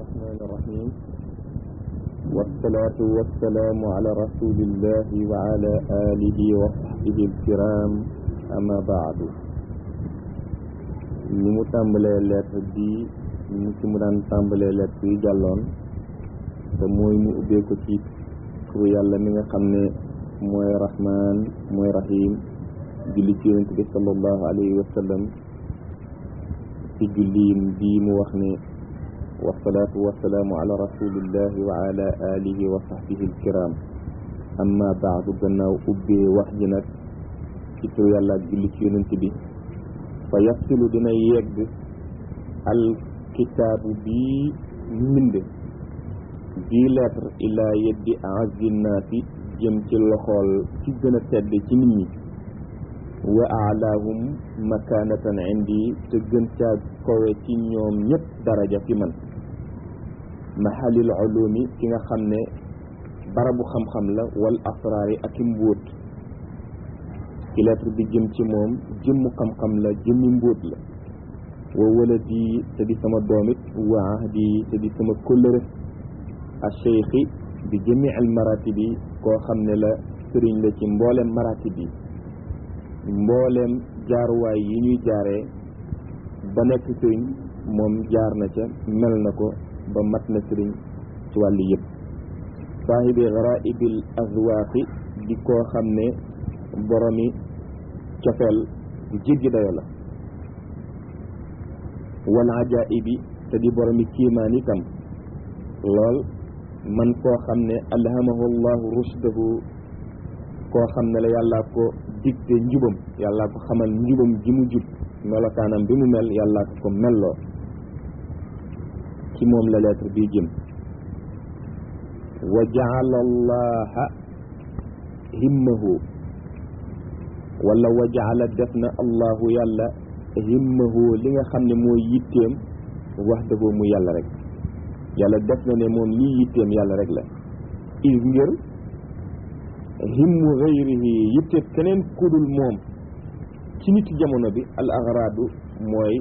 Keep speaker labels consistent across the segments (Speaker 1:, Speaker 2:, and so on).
Speaker 1: الرحمن الرحيم والصلاة والسلام على رسول الله وعلى آله وصحبه الكرام أما بعد ni mu tàmbalee lettre bi ni ci mu daan tàmbalee lettre yi jàlloon te mooy mu ubbee ko ci turu yàlla mi nga xam ne mooy rahman mooy rahim julli ci yonent bi sallallahu alayhi wa sallam ci julliim bii mu wax ne wasalaatu wasalaamu ala rasulillahi wa ala alihi wa sahbihi alkiram amma baadu gannaaw ubbee wax ji nag ci turu yàlla ak julli ci yonent bi fa yasilu dina yegg al kitaabu bii mbind bii lettre ilaa yeddi azinnaati jëm ci loxool ci gën a tedd ci nit ñi wa aalaahum makaanatan indi te gën caa kowe ci ñoom ñëpp daraja fi man mahalil ulumi ki nga xam ne barabu xam-xam la wal asraari ak i mbóot ci lettre bi jëm ci moom jëmmu xam-xam la jëmmi mbóot la wa waladi te di sama doomit wa ahdi te di sama kóllëre a cheikhi bi jëmi al maratibi koo xam ne la sëriñ la ci mboolem maratib yi mbooleem jaaruwaay yi ñuy jaaree ba nekk sëriñ moom jaar na ca mel na ko ba mat na sëriñ ci wàllu yëpp saahibi garaibil azwaaqi di koo xam ne boromi cofeel bu jéggi dayo la wal ajaibi te di boromi kiimaan itam lool man koo xam ne alhamahu llahu rushdahu koo xam ne la yàllaa ko digte njubam yàllaa ko xamal njubam ji mu jub melokaanam bi mu mel yàllaa ko ko melloo ci moom la lettre bi jëm wa jaala allaha himmahu wala wa jaala def na allahu yàlla himmahu li nga xam ne mooy yitteem wax dëggoo mu yàlla rek yàlla def na ne moom lii yitteem yàlla rek la is ngir himmu gayrihi yitteeb keneen kudul moom ci nit jamono bi al agradu mooy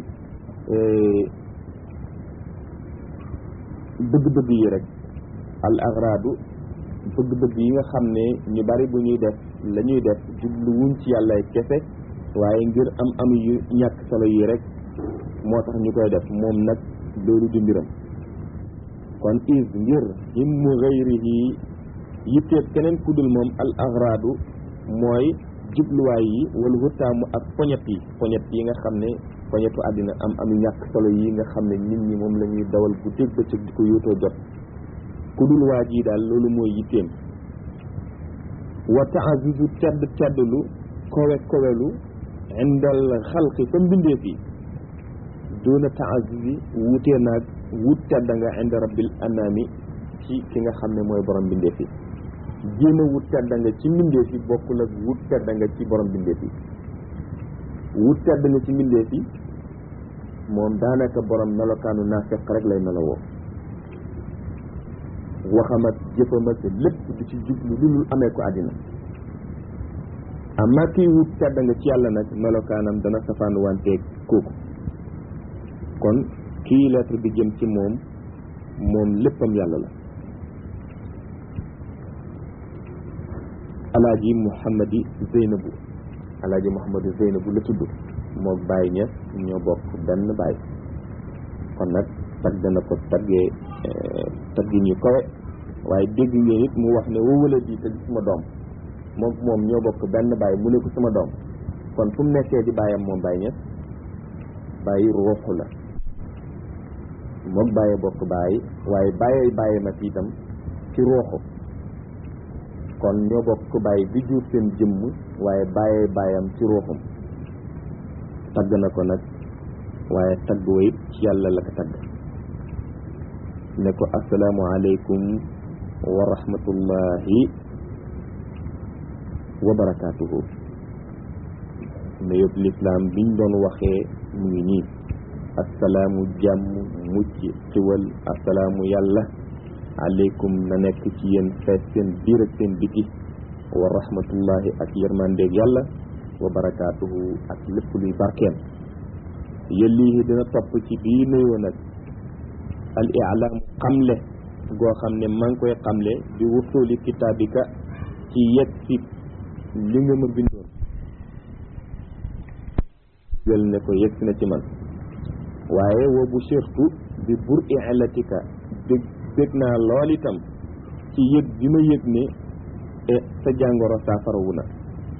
Speaker 1: bëgg-bëgg yi rek al agradu bëgg-bëgg yi nga xam ne ñu bari bu ñuy def la ñuy def jublu wuñ ci yàllay kese waaye ngir am am yu ñàkk solo yi rek moo tax ñu koy def moom nag loolu di mbiram kon is ngir himmu gayrihi yitteeb keneen kudul moom al agradu mooy jubluwaay yi wala wutaamu ak poñet yi poñet yi nga xam ne poñetu àddina am am ñàkk solo yi nga xam ne nit ñi moom la ñuy dawal bu dégg bëccëg di ko yóotoo jot kudul waa ji daal loolu mooy yitteem wa taazuzu tedd teddlu kowe kowelu indal xalqi fa mbindeef yi doona taazuzi wutee naag wut tedd nga inda rabbil anami ci ki nga xam ne mooy borom mbindeef yi jéem a wut tedd nga ci mbindeef yi bokkul ak wut tedd nga ci borom mbindeef yi wut tedd nga ci mbindeef yi moom daanaka borom melokaanu naafeq rek lay melowoo waxam ak jëfam ak lépp du ci jublu lu dul amee ko àddina amma kiy wut tedd nga ci yàlla nag melokaanam dana safaan wanteeg kooku kon kii lettre bi jëm ci moom moom léppam yàlla la alaaji muhammadi zeynabu alaaji muhammadi zeynabu la tudd moo bàyyi ñes ñoo bokk benn bàyyi kon nag tagg na ko taggee taggin yu kawe waaye dégg ngeen it mu wax ne wowala di te di sama doom moom moom ñoo bokk benn bàyyi mu ne ko sama doom kon fu mu nekkee di bàyyam moom bàyyi ñes bàyyi ruuxu la moom bàyyi bokk bàyyi waaye bàyyi bàyyi ma fi itam ci ruuxu kon ñoo bokk bàyyi bi jur seen jëmm waaye bàyyee bàyyam ci ruuxum tagg na ko nag waaye tagg wa it ci yàlla la ko tagg ne ko asalaamu aleykum wa rahmatullahi wa barakaatuhu ne yëpp lislaam biñ doon waxee mu ngi nii asalaamu jàmm mucc xiwal asalaamu yàlla aleykum na nekk ci yéen fees seen biir ak seen biti wa rahmatullahi ak yërmandeeg yàlla wa barakaatuhu ak lépp luy barkeem yëllihi dina topp ci bii nuyoo nag al ilaamu xamle goo xam ne maa ngi koy xamle bi wusuli kitaabika ci yegg si li nga ma bindoon jël ne ko yegg si na ci man waaye wa bu surtout bi bur ilatika dég dég naa lool itam ci yëg bi ma yëg ne sa jàngoro saafarawu na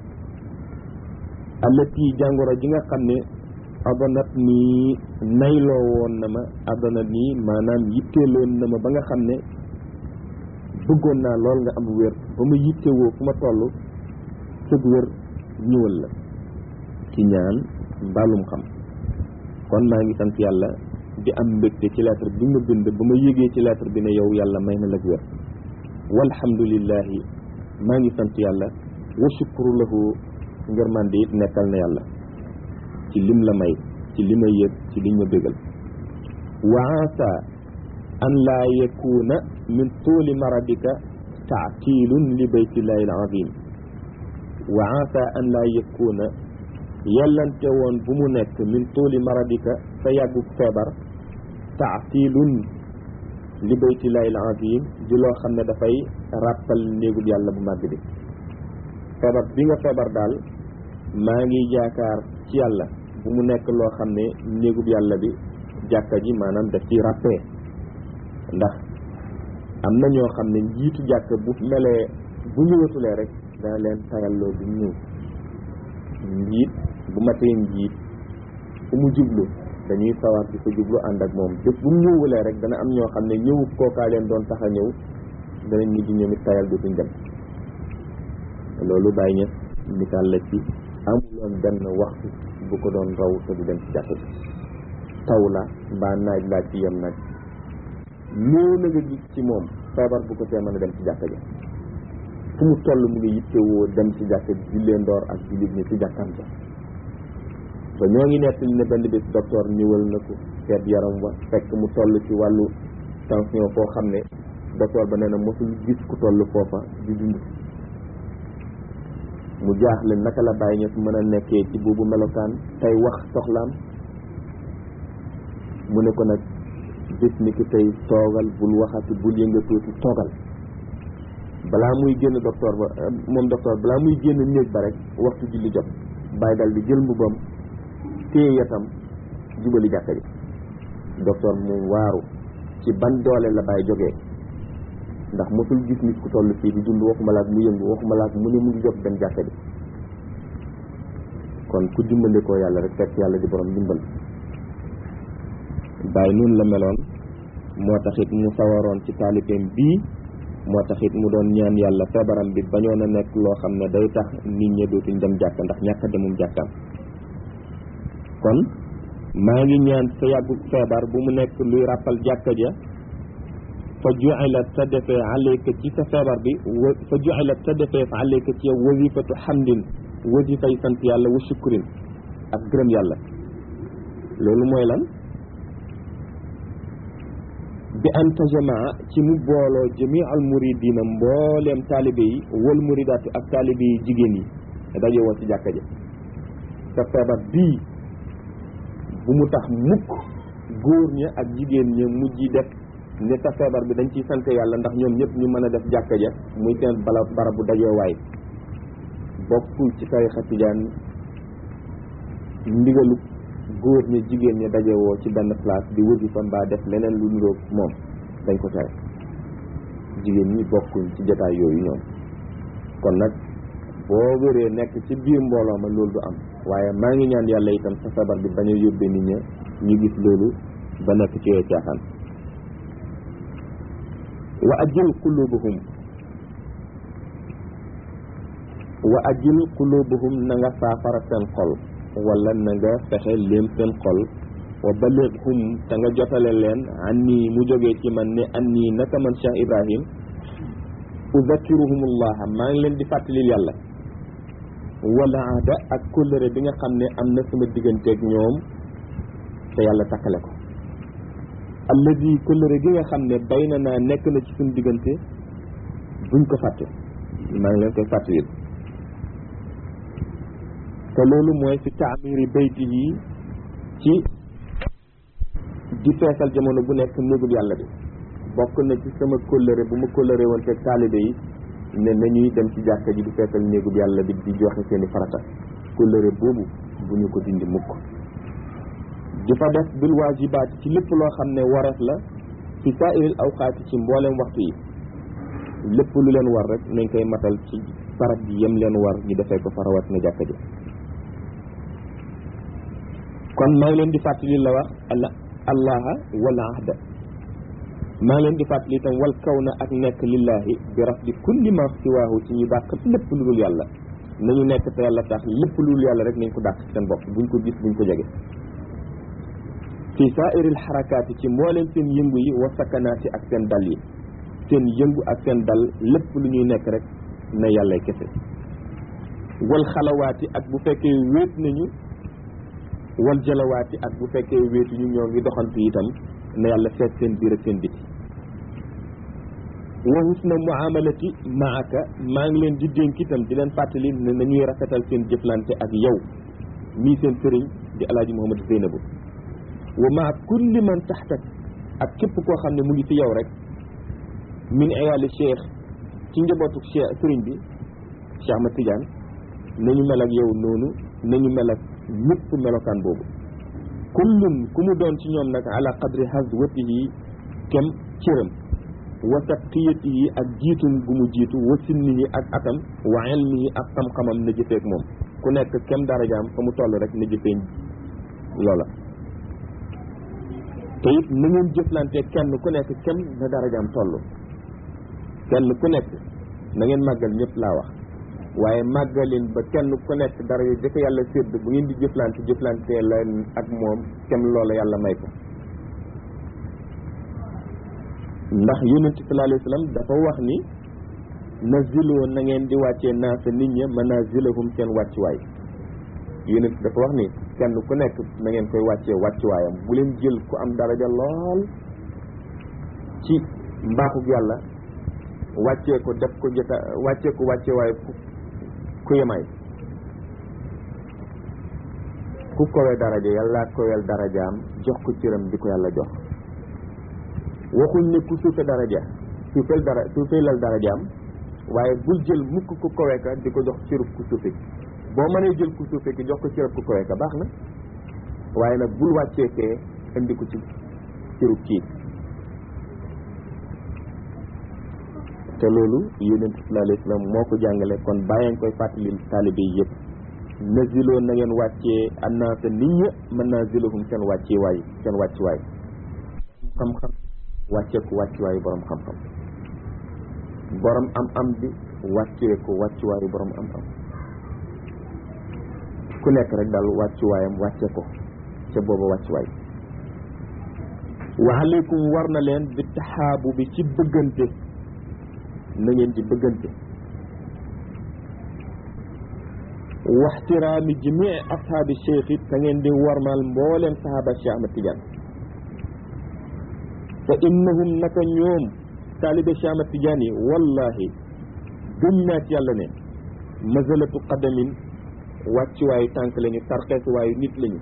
Speaker 1: allati jàngoro ji nga xam ne adanat nii nayloo woon na ma adanat nii maanaam yitteeloon na ma ba nga xam ne bëggoon naa lool nga am wér ba ma yittewoo fu ma toll sëg wér ñëwal la ci ñaan mbaalum xam kon maa ngi sant yàlla di am mbégte ci lettre bi nga bind ba ma yégee ci lettre bi ne yow yàlla may na la wér walhamdulillahi maa ngi sant yàlla wa shukru lahu ngërmande it nekkal na yàlla ci lim la may ci li ma yëg ci liñ ma bégal wa asa an laa yakuna min tuuli maradika taatilun li baytillahi alazim wa asa an laa yakuna yellante woon bu mu nekk min tuuli maradika sa yàggu feebar taatilun li baytillahi alazim di loo xam ne dafay ràppal néegub yàlla bu màgg bi feebar bi nga feebar daal maa ngi jaakaar ci yàlla bu mu nekk loo xam ne néegub yàlla bi jàkka ji maanaam daf ci ràppee ndax am na ñoo xam ne njiitu jàkka bu melee bu ñëwatulee rek dana leen tayalloo bu ñëw njiit bu matee njiit fu mu jublu dañuy sawar di fa jublu ànd ak moom bés bu mu ñëwulee rek dana am ñoo xam ne ñëwu kookaa leen doon tax a ñëw danañ mujj ñoom it tayal dootuñ dem loolu bàyyi ña misaal la ci amuloon benn waxtu bu ko doon raw te du dem ci jàkk bi taw la mbaa naaj laa ci yem nag ñëw na nga gis ci moom feebar bu ko tee mën a dem ci jàkka ja fu mu toll mu ngi yittewoo dem ci jàkka ji jullee ndoor ak jullit ñi ci jàkkam ja ba ñoo ngi nettali ne benn bés docteur ñëwal na ko seet yaram wa fekk mu toll ci wàllu tension foo xam ne docteur ba nee na mosul gis ku toll foofa di dund mu jaaxle naka la bàyyi ñett mën a nekkee ci boobu melokaan tey wax soxlaam mu ne ko nag bés ni ki tey toogal bul waxati bul yëngatuuti toogal balaa muy génn docteur ba moom docteur balaa muy génn néeg ba rek waxtu julli jot bàyyi dal di jël mbubam téye yatam jubali jàkka ji docteur mu waaru ci ban doole la bàyyi jógee ndax mosul gis nit ku toll fii di dund waxuma laak mu yëngu waxuma laak mu ne mu ngi jóg dem jàkka ji kon ku dimbali ko yàlla rek fekk yàlla di borom dimbal bàyyi noonu la meloon moo taxit mu sawaroon ci taalibeem bii moo taxit mu doon ñaan yàlla feebaram bi bañoon a nekk loo xam ne day tax nit ñi dootuñ dem jàkka ndax ñàkk a demum jàkkaam kon maa ngi ñaan sa yàggu feebar bu mu nekk luy ràppal jàkka ja fa ju'ilat sa defee alayka ci sa feebar bi wa fa ju'ilat sa defee fa alayka ci yow wazifatu hamdin wazifay sant yàlla wa shukrin ak gërëm yàlla loolu mooy lan bi an tajamaa ci mu booloo jamii al muridina mbooleem taalibe yi wal muridaatu ak taalibe yi jigéen yi daje woo ci jàkka ja sa feebar bii bu mu tax mukk góor ña ak jigéen ña mujj def ne sa feebar bi dañ ciy sant yàlla ndax ñoom ñëpp ñu mën a def jàkka ja muy seen bala barabu dajeewaay bokkul ci tarixa tijaan ndigalu góor ña jigéen ña dajewoo ci benn place di wasifa mbaa def leneen lu niroog moom dañ ko tere jigéen ñi bokkuñ ci jotaay yooyu ñoom kon nag boo wéree nekk ci biir mbooloo ma loolu du am waaye maa ngi ñaan yàlla itam sa feebar bi bañ a yóbbee nit ña ñu gis loolu ba nekk ci yooyu caaxaan wa ajil qulubuhum wa ajil qulubuhum na nga saafara seen xol wala na nga fexe léem seen xol wa balighum te nga jotale leen an nii mu jógee ci man ne an nii naka man Cheikh Ibrahim uzakkiruhumullaha maa ngi leen di fàttalil yàlla wala aada ak kóllëre bi nga xam ne am na sama digganteeg ñoom te yàlla takkale ko alladi kóllëre gi nga xam ne bay na naa nekk na ci suñu diggante buñ ko fàtte maa ngi leen koy fàttalil te loolu mooy fi taamiri bayti yi ci di feesal jamono bu nekk néegub yàlla bi bokk na ci sama kóllëre bu ma kóllëre woon fekk taalibe yi ne nañuy dem ci jàkka ji di feesal néegub yàlla bi di joxe seeni farata kóllëre boobu bu ñu ko dindi mukk di fa def bil waajibaat ci lépp loo xam ne wareef la fi saairil awqaati ci mboolem waxtu yi lépp lu leen war rek nañ koy matal ci barab bi yem leen war ñu defee ko fa rawat na jàkka ji kon maa ngi leen di fàttali la wax alla allaha wala ahda maa ngi leen di fàttali itam wal kaw na ak nekk lillahi bi rafdi kulli ma siwaahu ci ñu dàq lépp lu dul yàlla nañu nekk te yàlla tax lépp lu dul yàlla rek nañ ko dàq ci seen bopp buñ ko gis buñ ko jege fi saairil xarakaati ci mbooleem seen yëngu yi wa sakanaati ak seen dal yi seen yëngu ak seen dal lépp lu ñuy nekk rek na yàlla kese wal xalawaati ak bu fekkee wéet nañu wal jalawaati ak bu fekkee wéetuñu ñoo ngi doxantu itam na yàlla seet seen biir ak seen biti wa husna muamalati maaka maa ngi leen di dénk itam di leen fàttali ne nañuy rafetal seen jëflante ak yow mii seen sëriñ di alaaji Mouhamadou Zeynabu wa maa kulli man taxtak ak képp koo xam ne mu ngi fi yow rek min iyaali cheikh ci njabootu cheikh sëriñ bi Cheikh Ahmad Tidiane nañu mel ak yow noonu nañu mel ak ñëpp melokaan boobu kullun ku mu doon ci ñoom nag ala qadri hazwatihi kem cëram wa sabqiyatihi ak jiitum gu mu jiitu wa sinnihi ak atam wa ilmihi ak xam-xamam na jëfeek moom ku nekk kem darajaam fa mu toll rek na jëfee loola te it na ngeen jëflante kenn ku nekk kem na darajaam toll kenn ku nekk na ngeen màggal ñëpp laa wax waaye màggalin ba kenn ku nekk dara yi dafa yàlla sédd bu ngeen di jëflante jëflante leen ak moom kem loola yàlla may ko ndax yonent sallallahu alayhi wa sallam dafa wax ni naziloo na ngeen di wàccee naasa nit ña manazilahum seen wàccuwaay yonent dafa wax ni kenn ku nekk na ngeen koy wàccee wàccuwaayam bu leen jël ku am daraja lool ci mbaaxug yàlla wàccee ko def ko jota wàccee ko wàccee waaye ku ku yemaay ku kowe daraja yàlla kowel darajaam jox ko cëram di ko yàlla jox waxuñ ne ku suufe daraja suufeel dara suufeelal darajaam waaye bul jël mukk ku kowe ka di ko jox cërub ku suufe ki boo mënee jël ku suufe ki jox ko cërub ku kowe ka baax na waaye nag bul wàccee kee indi ko ci cërub kii te loolu yonent sallallahu alayhi wa sallam moo ko jàngale kon bàyyeen koy fàttalil taalibe yi yëpp naziloo na ngeen wàccee annaasa nit ña manazilahum seen wàccee waay seen wàcci waay xam-xam wàccee ko wàcci waayu borom xam-xam borom am am bi wàccee ko wàcci waayu borom am am ku nekk rek daal wàcci waayam wàcce ko ca booba wàcci waay wa aleykum war na leen bi taxaabu bi ci bëggante na ngeen di bëggante waxtiraami jamii ashaabi cheikh it te ngeen di warmal mbooleem sahaba Cheikh Ahmad Tidiane fa innahum naka ñoom taalibe Cheikh Ahmad Tidiane yi wallahi gëm naa ci yàlla ne mazalatu qadamin wàccuwaayu tànk lañu tarxeesuwaayu nit lañu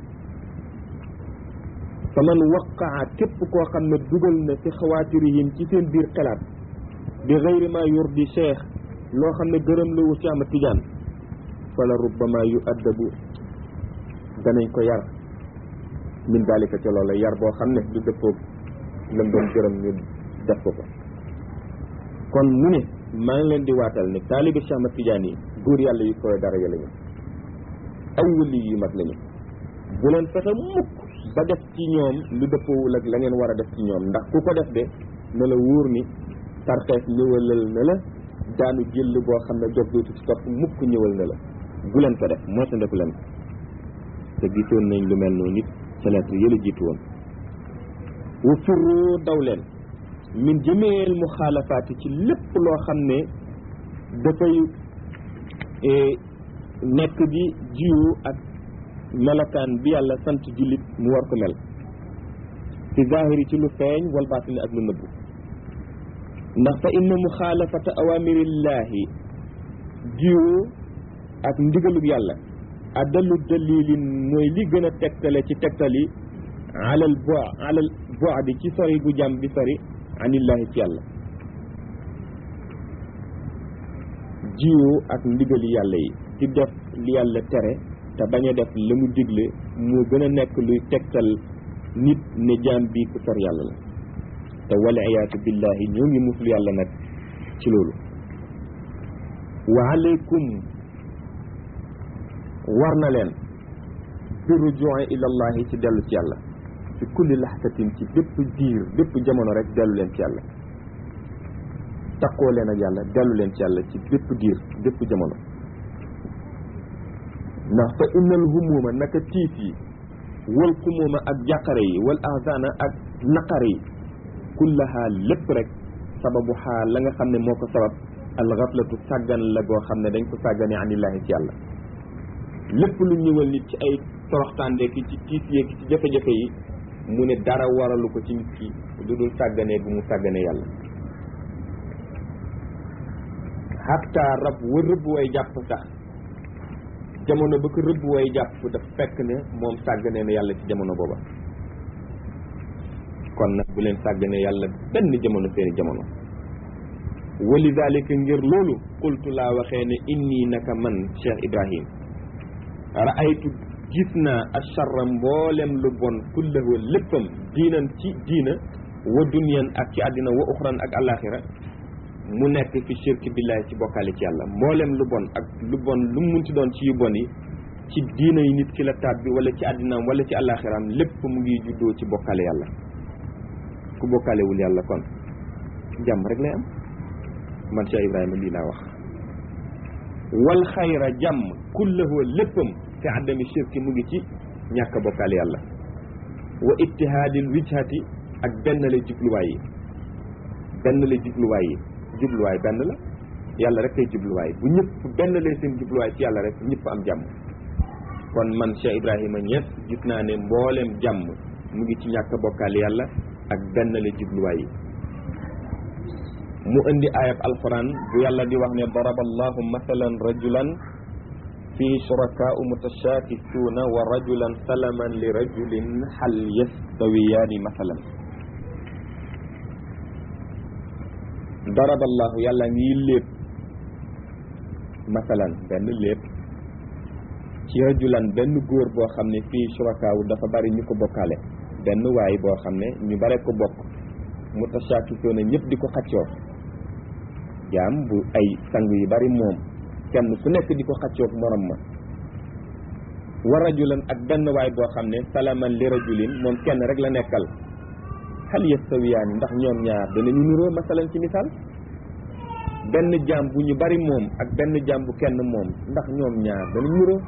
Speaker 1: fa man waqaa képp koo xam ne dugal na fi xawaatirihim ci seen biir xelaat bi gayri ma yurdi cheikh loo xam ne gërëm la wu Cheikh Ahmad Tidiane fala rubbama yu addabu danañ ko yar min dalika ca loola yar boo xam ne du dëppoog lam doon gërëm ñu def ko ko kon mu ne maa ngi leen di waatal ne taalibi Cheikh Ahmad Tidiane yi góor yàlla yu koy dara ya lañu ay wëli yu mag lañu bu leen fexe mukk ba def ci ñoom lu dëppoowul ak la ngeen war a def ci ñoom ndax ku ko def de na la wóor ni tarxees ñëwalal na la daanu jël boo xam ne jog dootu ci topp mukk ñëwal na la bu leen ko def moo sa ndeku leen ko te gisoon nañ lu mel noonu nit ca lettre yëla jiitu woon wa firru daw leen min jëmeel muxaalafaati ci lépp loo xam ne dafay nekk di jiwu ak melokaan bi yàlla sant jullit mu war ko mel ci zahiri ci lu feeñ wal baatini ak lu nëbbu ndax fa inna muxaalafata awamirillahi jiwu ak ndigalug yàlla addalu dalilin mooy li gën a tegtale ci tegtali alal bo alal boadi ci sori bu jàmm bi sori anillahi ci yàlla jiwoo ak ndigali yàlla yi ci def li yàlla tere te bañ a def la mu digle moo gën a nekk luy tegtal nit ne jaam bi ku sor yàlla la te wala iyaatu billahi ñoo ngi musul yàlla nag ci loolu wa aleykum war na leen bi rujui ila allahi ci dellu ci yàlla fi kulli laxtatin ci bépp diir bépp jamono rek dellu leen ci yàlla takkoo leen ak yàlla dellu leen ci yàlla ci bépp diir bépp jamono ndax fa innal humuma naka tiit yi wal xumuma ak jàqare yi wal ahzana ak naqare yi kullaha lépp rek sababu xaal la nga xam ne moo ko sabab alxaflatu sàggan la goo xam ne dañ ko sàggane anillaahi ci yàlla lépp lu ñëwal nit ci ay toroxtaande ki ci tiis yeeg ci jafe-jafe yi mu ne dara waralu ko ci nit ki lu dul sàgganee bu mu sàggane yàlla hatta rab wa rëbb way jàpp sax jamono ba ko rëbb way jàpp daf fekk ne moom sàgganee na yàlla ci jamono booba kon nag bu leen sàgganee yàlla benn jamono seeni jamono wali dalika ngir loolu qultu laa waxee ne inni naka man Cheikh Ibrahim raaytu gis naa acharra mboolem lu bon kullahu léppam diinan ci diina wa dunyan ak ci àddina wa uxran ak alaxira mu nekk fi shirk billahi ci bokkaale ci yàlla mboolem lu bon ak lu bon lu mu munti doon ci yu bon yi ci diina yi nit ki la taat bi wala ci àddinaam wala ci alaxiraam lépp mu ngi juddoo ci bokkaale yàlla ku bokkaalewul yàlla kon jàmm rek lay am man Cheikh Ibrahima lii laa wax wal xayra jàmm kullahu léppam fi àddami shirki mu ngi ci ñàkk a bokkaale yàlla wa ittihaadil wijhati ak benn la jubluwaay yi benn la jubluwaay yi jubluwaay benn la yàlla rek kay jubluwaay bu ñëpp benn la seen jubluwaay ci yàlla rek ñëpp am jàmm kon man Cheikh Ibrahima Niass gis naa ne mbooleem jàmm mu ngi ci ñàkk a bokkaale yàlla ak benn la jubluwaay yi mu indi ayab alquran bu yàlla di wax ne daraba allahu mathalan rajulan fii shurakaau mutashaakisuuna wa rajulan salaman li rajulin hal yastawiyaani mathalan daraba allahu yàlla ngi lépp mathalan benn lépp ci rajulan benn góor boo xam ne fii shurakaawu dafa bari ñu ko bokkaale benn waay boo xam ne ñu bare ko bokk mutashaakisuuna ñëpp di ko xaccoo jaam bu ay sang yu bari moom kenn ku nekk di ko xaccoog morom ma wa rajulan ak benn waay boo xam ne salaman li rajulin moom kenn rek la nekkal hal yastawiyaani ndax ñoom ñaar danañu nuroo masalan ci misaal benn jaam bu ñu bari moom ak benn jaam bu kenn moom ndax ñoom ñaar danañu nuroo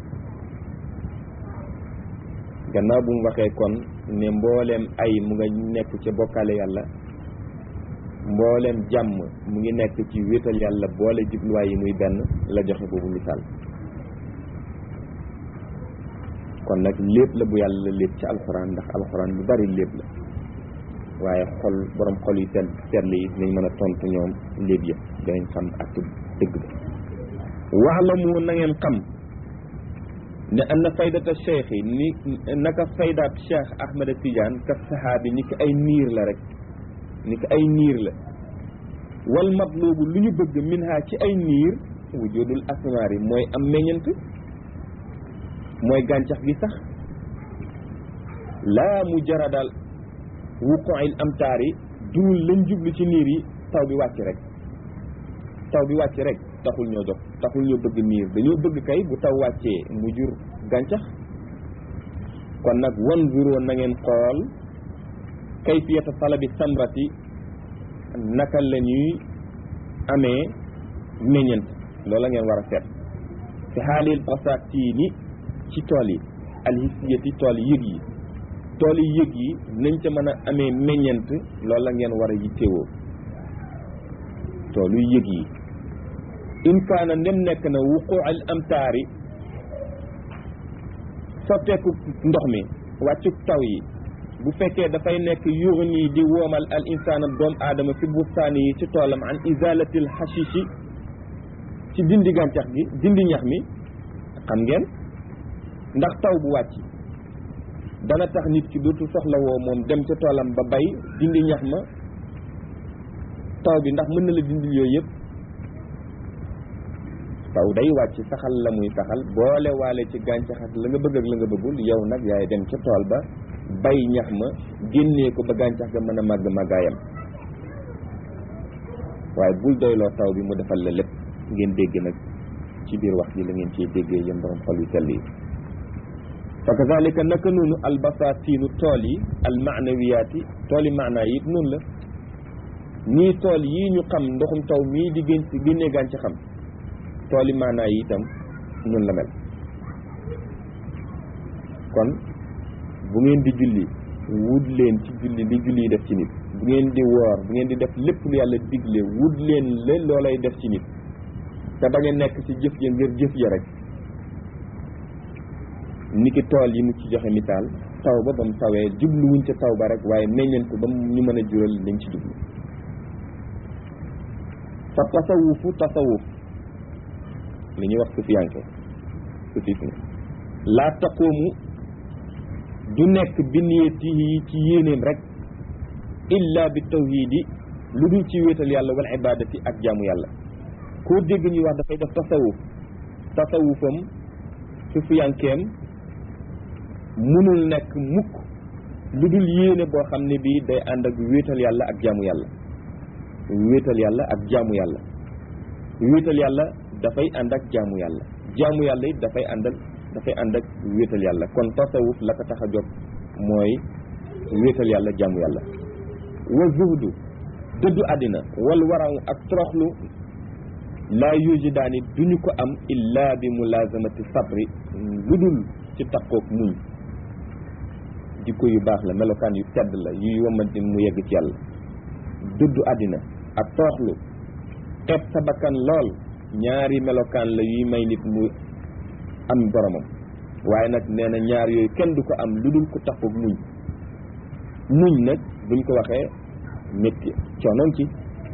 Speaker 1: gannaaw bu mu waxee kon ne mbooleem ay mu nga nekk ca bokkaale yàlla mbooleem jàmm mu ngi nekk ci wéetal yàlla boole jubluwaay yi muy benn la joxe boobu misaal kon nag lépp la bu yàlla lépp ci alxuraan ndax alxuraan lu bari lépp la waaye xol borom xol yi seen seetlu yi nañ mën a tontu ñoom lépp yëpp danañ xam ak dëgg ba wax la mu na ngeen xam ne am na faydata cheikh yi ni naka faydaat cheikh ahmada tidiane ka sahaabi ni ki ay niir la rek ni ki ay niir la wal matlubu lu ñu bëgg min ha ci ay niir wujudul asmaar yi mooy am meññant mooy gàncax gi sax laa mu jaradal wuqu'il amtaar yi dul lañ jublu ci niir yi taw bi wàcc rek taw bi wàcc rek taxul ñoo jox taxul ñoo bëgg niir dañoo bëgg kay bu taw wàccee mu jur gàncax kon nag wanzuroo na ngeen xool kayfiyata talabi samrati naka la ñuy amee meññent loola ngeen war a seet fi xaalil basatini ci tool yi alhisiyati tool yëg yi tool yi yëg yi nañ ca mën a amee meññent loola ngeen war a yittewoo toolu yëg yi in kaana ndem nekk na wuquu al amtaari sotteeku ndox mi wàccu taw yi bu fekkee dafay nekk yuxni di woomal al insaana doom aadama fi bustaani yi ci toolam an izalatil hashishi ci dindi gàncax gi dindi ñax mi xam ngeen ndax taw bu wàcc dana tax nit ki dootu soxla woo moom dem ca toolam ba bay dindi ñax ma taw bi ndax mën na la dindil yooyu yëpp taw day wàcc saxal la muy saxal boole waale ci gàncax ak la nga bëgg ak la nga bëggul yow nag yaay dem ca tool ba bay ñax ma génnee ko ba gàncax ga mën a màgg màggaayam waaye bul doyloo taw bi mu defal la lépp ngeen dégg nag ci biir wax ji la ngeen ciy déggee yéen borom xol yu sell yi fa kazalika naka noonu albasatinu tool yi almaanawiyaati tool yi maanaa yi it noonu la ñii tool yii ñu xam ndoxum taw mii di gén génnee gàncax xam tool yi maanaa yi itam noonu la mel kon bu ngeen di julli wut leen ci julli li julli yi def ci nit bu ngeen di woor bu ngeen di def lépp lu yàlla digle wut leen la loolay def ci nit te bañ a nekk ci jëf ja ngir jëf ja rek niki tool yi mu ci joxe misaal taw ba ba mu tawee jubluwuñ ca taw ba rek waaye meññeen ko ba ñu mën a jural lañ ci jublu fa tasawufu tasawuf li ñuy wax sufiyanke sufisme laa taqoomu du nekk bi niyatihi ci yéenéem rek illa bi tawhidi lu dul ci wéetal yàlla wal ibadati ak jaamu yàlla koo dégg ñuy wax dafay def tasawuf tasawufam sufiyankeem mënul nekk mukk lu dul yéene boo xam ne bii day ànd ak wéetal yàlla ak jaamu yàlla wéetal yàlla ak jaamu yàlla wéetal yàlla dafay ànd ak jaamu yàlla jaamu yàlla it dafay àndal dafay ànd ak wéetal yàlla kon tasawuf la ko tax a jóg mooy wéetal yàlla jaamu yàlla wa zuhdu dëddu àddina wal waraw ak toroxlu laa yujidaani duñu ko am illa bi mulazamati sabri lu dul ci takkoog muñ jikko yu baax la melokaan yu tedd la yuy wamante mu yegg ci yàlla dëddu àddina ak toroxlu xeeb sa bakkan lool ñaari melokaan la yuy may nit mu am boromam waaye nag nee na ñaar yooyu kenn du ko am lu dul ko takkoog muñ muñ nag buñ ko waxee métti coonoon ci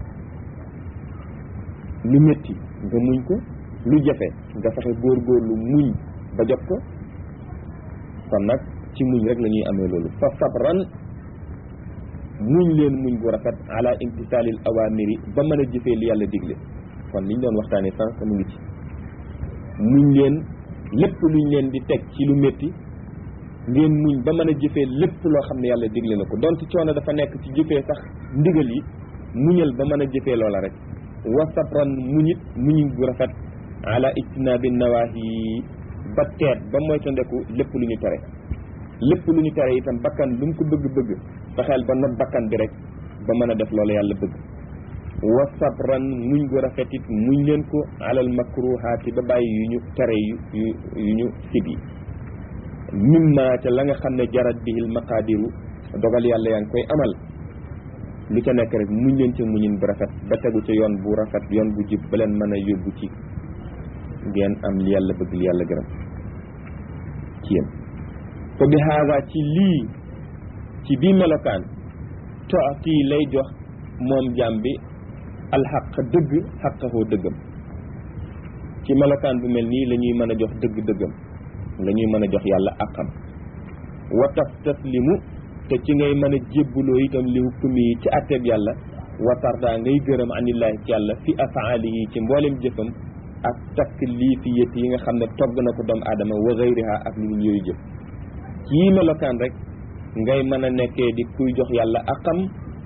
Speaker 1: lu métti nga muñ ko lu jafe nga fexe góorgóorlu muñ ba jot ko kon nag ci muñ rek la ñuy amee loolu fa sabran muñ leen muñ bu rafet ala imtisaalil awamiri ba mën a jëfee li yàlla digle kon liñ doon waxtaanee sànq mu ngi ci muñ leen lépp luñ leen di teg ci lu métti ngeen muñ ba mën a jëfee lépp loo xam ne yàlla digle na ko donte coono dafa nekk ci jëfee sax ndigal yi muñal ba mën a jëfee loola rek wa sabran muñit muñ bu rafet ala ijtinaabi nawaahi ba teet ba moytandeku lépp lu ñu tere lépp lu ñu tere itam bakkan lu mu ko bëgg-bëgg fexeel ba not bakkan bi rek ba mën a def loolu yàlla bëgg wa sabran muñ gu rafet it muñ leen ko alal makruhaati ba bàyyi yu ñu tere yu yu yu ñu sib yi mimma ca la nga xam ne jarat bihil maqaadiru dogal yàlla yaa ngi koy amal lu ca nekk rek muñ leen ca muñin bu rafet ba tegu ca yoon bu rafet yoon bu jub ba leen mën a yóbbu ci ngeen am li yàlla bëgg li yàlla gërëm ci yéen fa bi haada ci lii ci bii melokaan tooti lay jox moom jaam bi alxaq dëgg xaqahoo dëggam ci melokaan bu mel nii la ñuy mën a jox dëgg dëggam la ñuy mën a jox yàlla àqam wa taf taslimu te ci ngay mën a jébbuloo itam li hukmi yi ci àtteeb yàlla wa tarda ngay gërëm anillaahi ci yàlla fi afaali yi ci mboolem jëfam ak taklifiyat yi nga xam ne togg na ko doomu aadama wa gayriha ak lu dul yooyu jëf ci melokaan rek ngay mën a nekkee di kuy jox yàlla àqam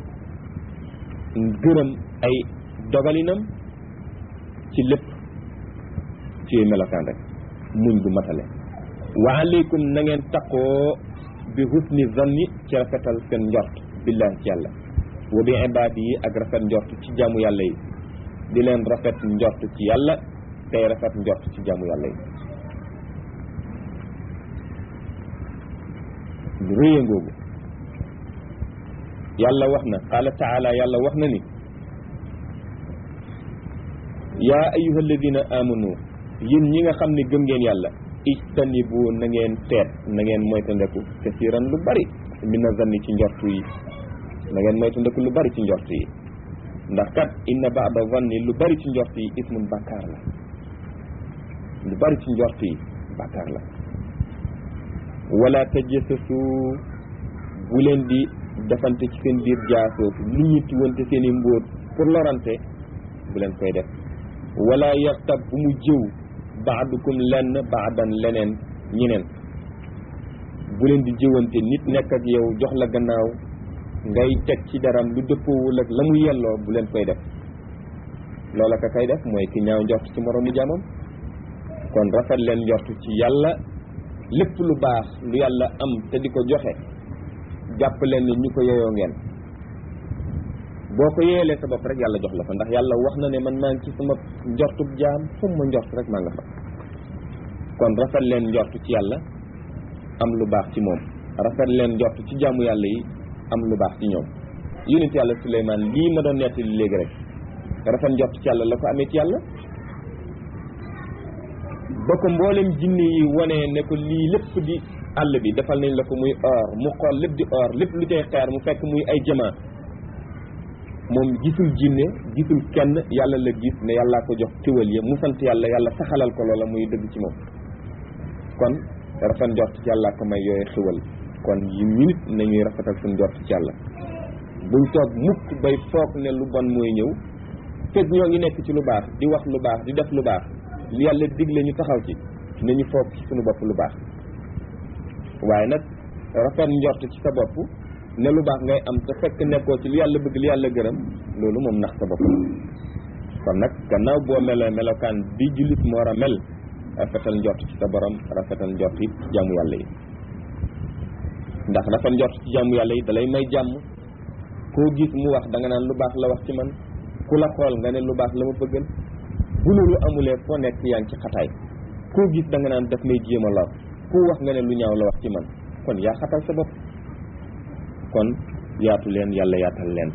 Speaker 1: gërëm ay dogalinam ci lépp ci melokaan rek muñ gu matale wa aleykum na ngeen taqoo bi husni zanni ci rafetal seen njort billahi ci yàlla wa bi ibaadi yi ak rafet njort ci jaamu yàlla yi di leen rafet njort ci yàlla tey rafet njort ci jaamu yàlla yi lu rëya ngoogu yàlla wax na qaala taala yàlla wax na ni yaa ayuha alladina amanu yéen ñi nga xam ne gëm ngeen yàlla ijtanibu na ngeen teet na ngeen moytandeku kasiran lu bari mina zanni ci njortu yi na ngeen moytandeku lu bari ci njortu yi ndax kat inna baada zanni lu bari ci njortu yi ismun bàkkaar la lu bari ci njortu yi bàkkaar la wala tajassasu bu leen di defante ci seen biir jaasoo li ñu tiwante seen i mbóot pour lorante bu leen koy def wala yaxtab bu mu jëw baadukum lenn baadan leneen ñeneen bu leen di jëwante nit nekk ak yow jox la gannaaw ngay teg ci daram lu dëppoowul ak la mu yelloo bu leen koy def loola ka kay def mooy ki ñaaw njort ci moroomu jaamam kon rafet leen njort ci yàlla lépp lu baax lu yàlla am te di ko joxe jàpp leen ni ñu ko yeyoo ngeen boo ko yeelee sa bopp rek yàlla jox la fa ndax yàlla wax na ne man maa ngi ci sama njortub jaam fu ma njort rek maa nga fa kon rafet leen njort ci yàlla am lu baax ci moom rafet leen njort ci jaamu yàlla yi am lu baax ci ñoom yonent yàlla Suleymaan lii ma doon nettali léegi rek rafet njort ci yàlla la ko amee ci yàlla ba ko mboolem jinne yi wane ne ko lii lépp di àll bi defal nañ la ko muy or mu xool lépp di or lépp lu cay xeer mu fekk muy ay jamaa moom gisul jinne gisul kenn yàlla la gis ne yàllaa ko jox tiwal ya mu sant yàlla yàlla saxalal ko loola muy dëgg ci moom kon rafet njort ci yàllaa ko may yooyu xiwal kon yi nit nañuy rafetal suñ njort ci yàlla buñ toog mukk bay foog ne lu bon mooy ñëw fekk ñoo ngi nekk ci lu baax di wax lu baax di def lu baax li yàlla digle ñu taxaw ci nañu foog ci suñu bopp lu baax waaye nag rafet njort ci sa bopp ne lu baax ngay am te fekk nekkoo ci lu yàlla bëgg li yàlla gërëm loolu moom nax sa bopp kon nag gannaaw boo melee melokaan bi jullit moo war a mel rafetal njort ci sa borom rafetal njort it ci jàmmu yàlla yi ndax rafet njort ci jàmmu yàlla yi dalay may jàmm koo gis mu wax da nga naan lu baax la wax ci man ku la xool nga ne lu baax la ma bëggal bu loolu amulee foo nekk yaa ngi ci xataay koo gis da nga naan daf may jéem a lor ku wax nga ne lu ñaaw la wax ci man kon yaa xatal sa bopp kon yaatu leen yàlla yaatal leen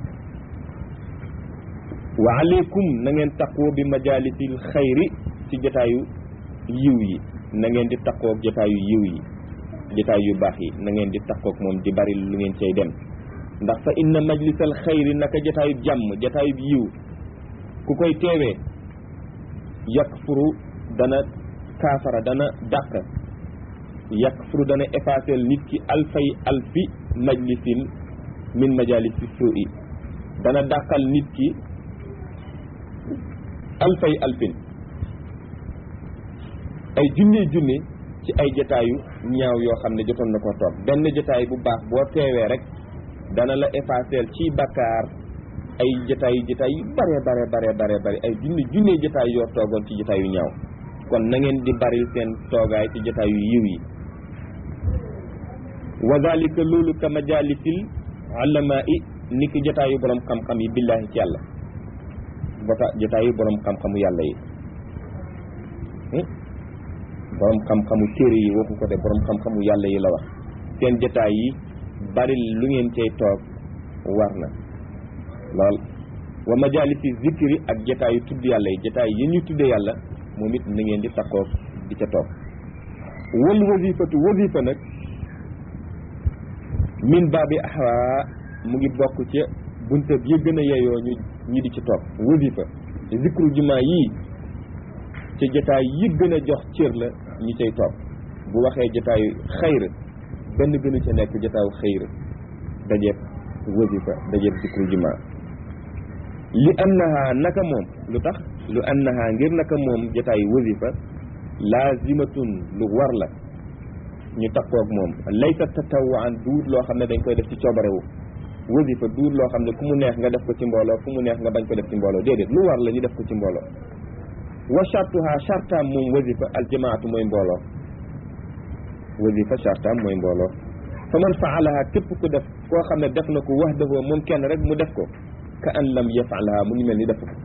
Speaker 1: wa aleykum na ngeen taqoo bi majalisil xayri ci jotaayu yiw yi na ngeen di taqoog jotaayu yiw yi jotaay yu baax yi na ngeen di taqoog moom di bari lu ngeen cay dem ndax fa inna majlisal xayri naka jotaayu jàmm jotaayu yiw ku koy teewee yakfuru dana kaafara dana dàq yakfuru dana effacer nit ki alfay alfi majlisin min majalisi suu'i dana dàqal nit ki alfay alfin ay junne junne ci ay jotaayu ñaaw yoo xam ne jotoon na ko toog benn jotaay bu baax boo teewee rek dana la effacer ci bakkaar ay jotaay jotaay yu bare bare bare bare bare ay junne junne jotaay yoo toogoon ci jotaay yu ñaaw kon na ngeen di baril seen toogaay ci jotaay yu yiw yi wa dalika loolu ka majalisil ulama i ni ki jotaayu borom xam-xam yi billahi ci yàlla bota jotaayu borom xam-xamu yàlla yi borom xam-xamu téere yi waxu ko de borom xam-xamu yàlla yi la wax seen jotaay yi bari lu ngeen cay toog war na lool wa majalisi zikri ak jotaayu tudd yàlla yi jotaay yi ñu tudde yàlla moom it na ngeen di taxoog di ca toog wal wasifatu wasifa nag min baabi ahwa mu ngi bokk ca bunta yi gën a yeyoo ñu ñi di ci toog wasifa zikru jumaa yii ci jotaay yi gën a jox cër la ñi cay toog bu waxee jotaayu xayr benn gënu ca nekk jotaayu xayr dajeeb wasifa dajeeb zikru jumaa li annaha naka moom lu tax lu annaha ngir naka moom jotaayu wasifa laazimatun lu war la ñu takkoog moom laysa tatawaan duut loo xam ne dañ koy def ci coobarewu wasifa duut loo xam ne ku mu neex nga def ko ci mbooloo fu mu neex nga bañ ko def ci mbooloo déedéet lu war la ñu def ko ci mbooloo wa chartuha chartaam moom wasifa aljamaatu mooy mbooloo wasifa chartaam mooy mbooloo fa man faalaha képp ku def koo xam ne def na ko wax dafoo moom kenn rek mu def ko ka an lam yafalaha mu ngi mel ni def ko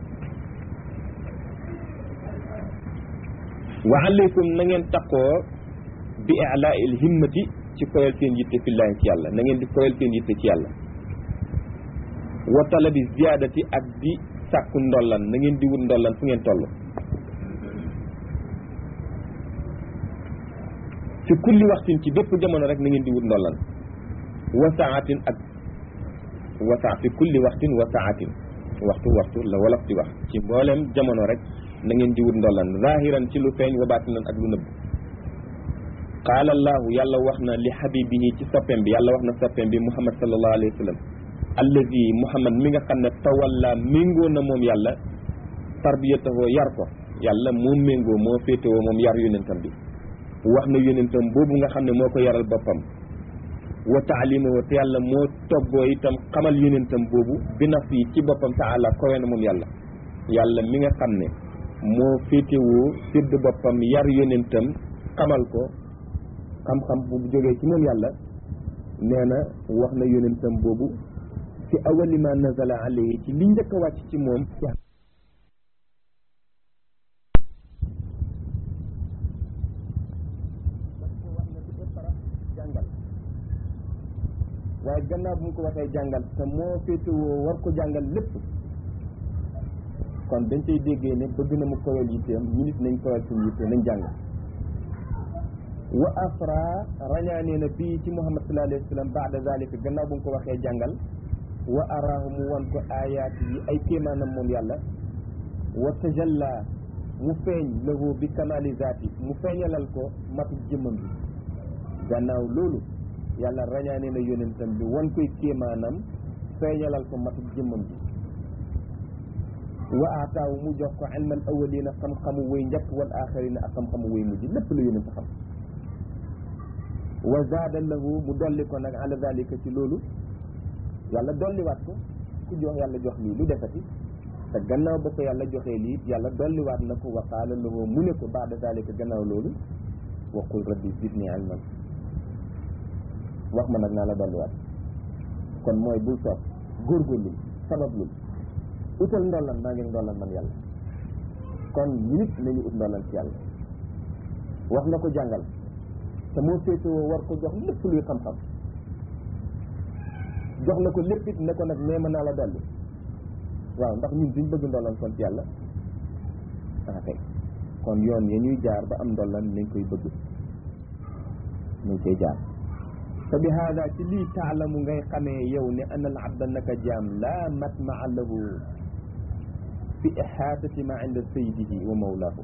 Speaker 1: wa alaykum na ngeen taqoo bi i'laa il himmati ci koyal seen yitte fillaahi ci yàlla na ngeen di koyal seen yitte ci yàlla wa talabi ziyaadati ak di sàkku ndollan na ngeen di wut ndollan fu ngeen toll ci kulli waxtin ci bépp jamono rek na ngeen di wut ndollan wa saatin ak wa saa fi kulli waxtin wa saatin waxtu waxtu la wolof di wax ci mboolem jamono rek na ngeen di wut ndollan zahiran ci lu feeñ wa baatinan ak lu nëbb qaala allahu yàlla wax na li habibihi ci soppem bi yàlla wax na soppem bi muhammad sallallahu alayhi wa sallam allazi muhammad mi nga xam ne tawalla méngoo na moom yàlla tarbiyatahoo yar ko yàlla moo méngoo moo féetewoo moom yar yonentam bi wax na yonentam boobu nga xam ne moo ko yaral boppam wa taalimahu te yàlla moo toggoo itam xamal yonentam boobu bi naf yi ci boppam taala kowe na moom yàlla yàlla mi nga xam ne moo féetewoo sédd boppam yar yonentam xamal ko xam-xam bu jógee ci moom yàlla nee na wax na yonentam boobu ci awali ma nazala alayhi ci li njëkk a wàcc ci moom jàngal waaye gannaaw bu mu ko waxee jàngal te moo féetewoo war ko jàngal lépp kon dañ cay déggee ne bëgg na mu kowel yitteem ñu nit nañ kowel suñu yitte nañ jàng wa afra rañaanee na bii ci muhammad sallallahu alayhi wa sallam baada zalika gannaaw bu mu ko waxee jàngal wa araahu mu wan ko ayaat yi ay kéemaanam moom yàlla wa tajalla mu feeñ lahu bi kamali zaati mu feeñalal ko matu jëmmam bi gannaaw loolu yàlla rañaanee na yonentam bi wan koy kéemaanam feeñalal ko matu jëmmam bi wa aataawu mu jox ko ilmal awalina xam-xamu way njëkk wal axarina ak xam-xamu way mujj lépp la yonent xam wa zaada lahu mu dolli ko nag ala dalika ci loolu yàlla dolliwaat ko ku jox yàlla jox lii lu defati te gannaaw ba ko yàlla joxee lii yàlla dolliwaat na ko wa qaala lahu mu ne ko baada dalika gannaaw loolu wa qul rabbi zidni ilman wax ma nag naa la dolliwaat kon mooy bul toog góorgóorlu sabablul utal ndollan maa ngi ndollan man yàlla kon nit nañu ut ndollan ci yàlla wax na ko jàngal te moo féetewoo war ko jox lépp luy xam-xam jox na ko lépp it ne ko nag nee ma naa la dolli waaw ndax ñun duñ bëgg ndollan kon ci yàlla ah kay kon yoon ya ñuy jaar ba am ndollan nañ koy bëgg nañ koy jaar te bi haada ci lii taalamu ngay xamee yow ne ana al abda naka jaam laa matmaa lahu fi ihaatati ma inda sayyidihi wa mawlaahu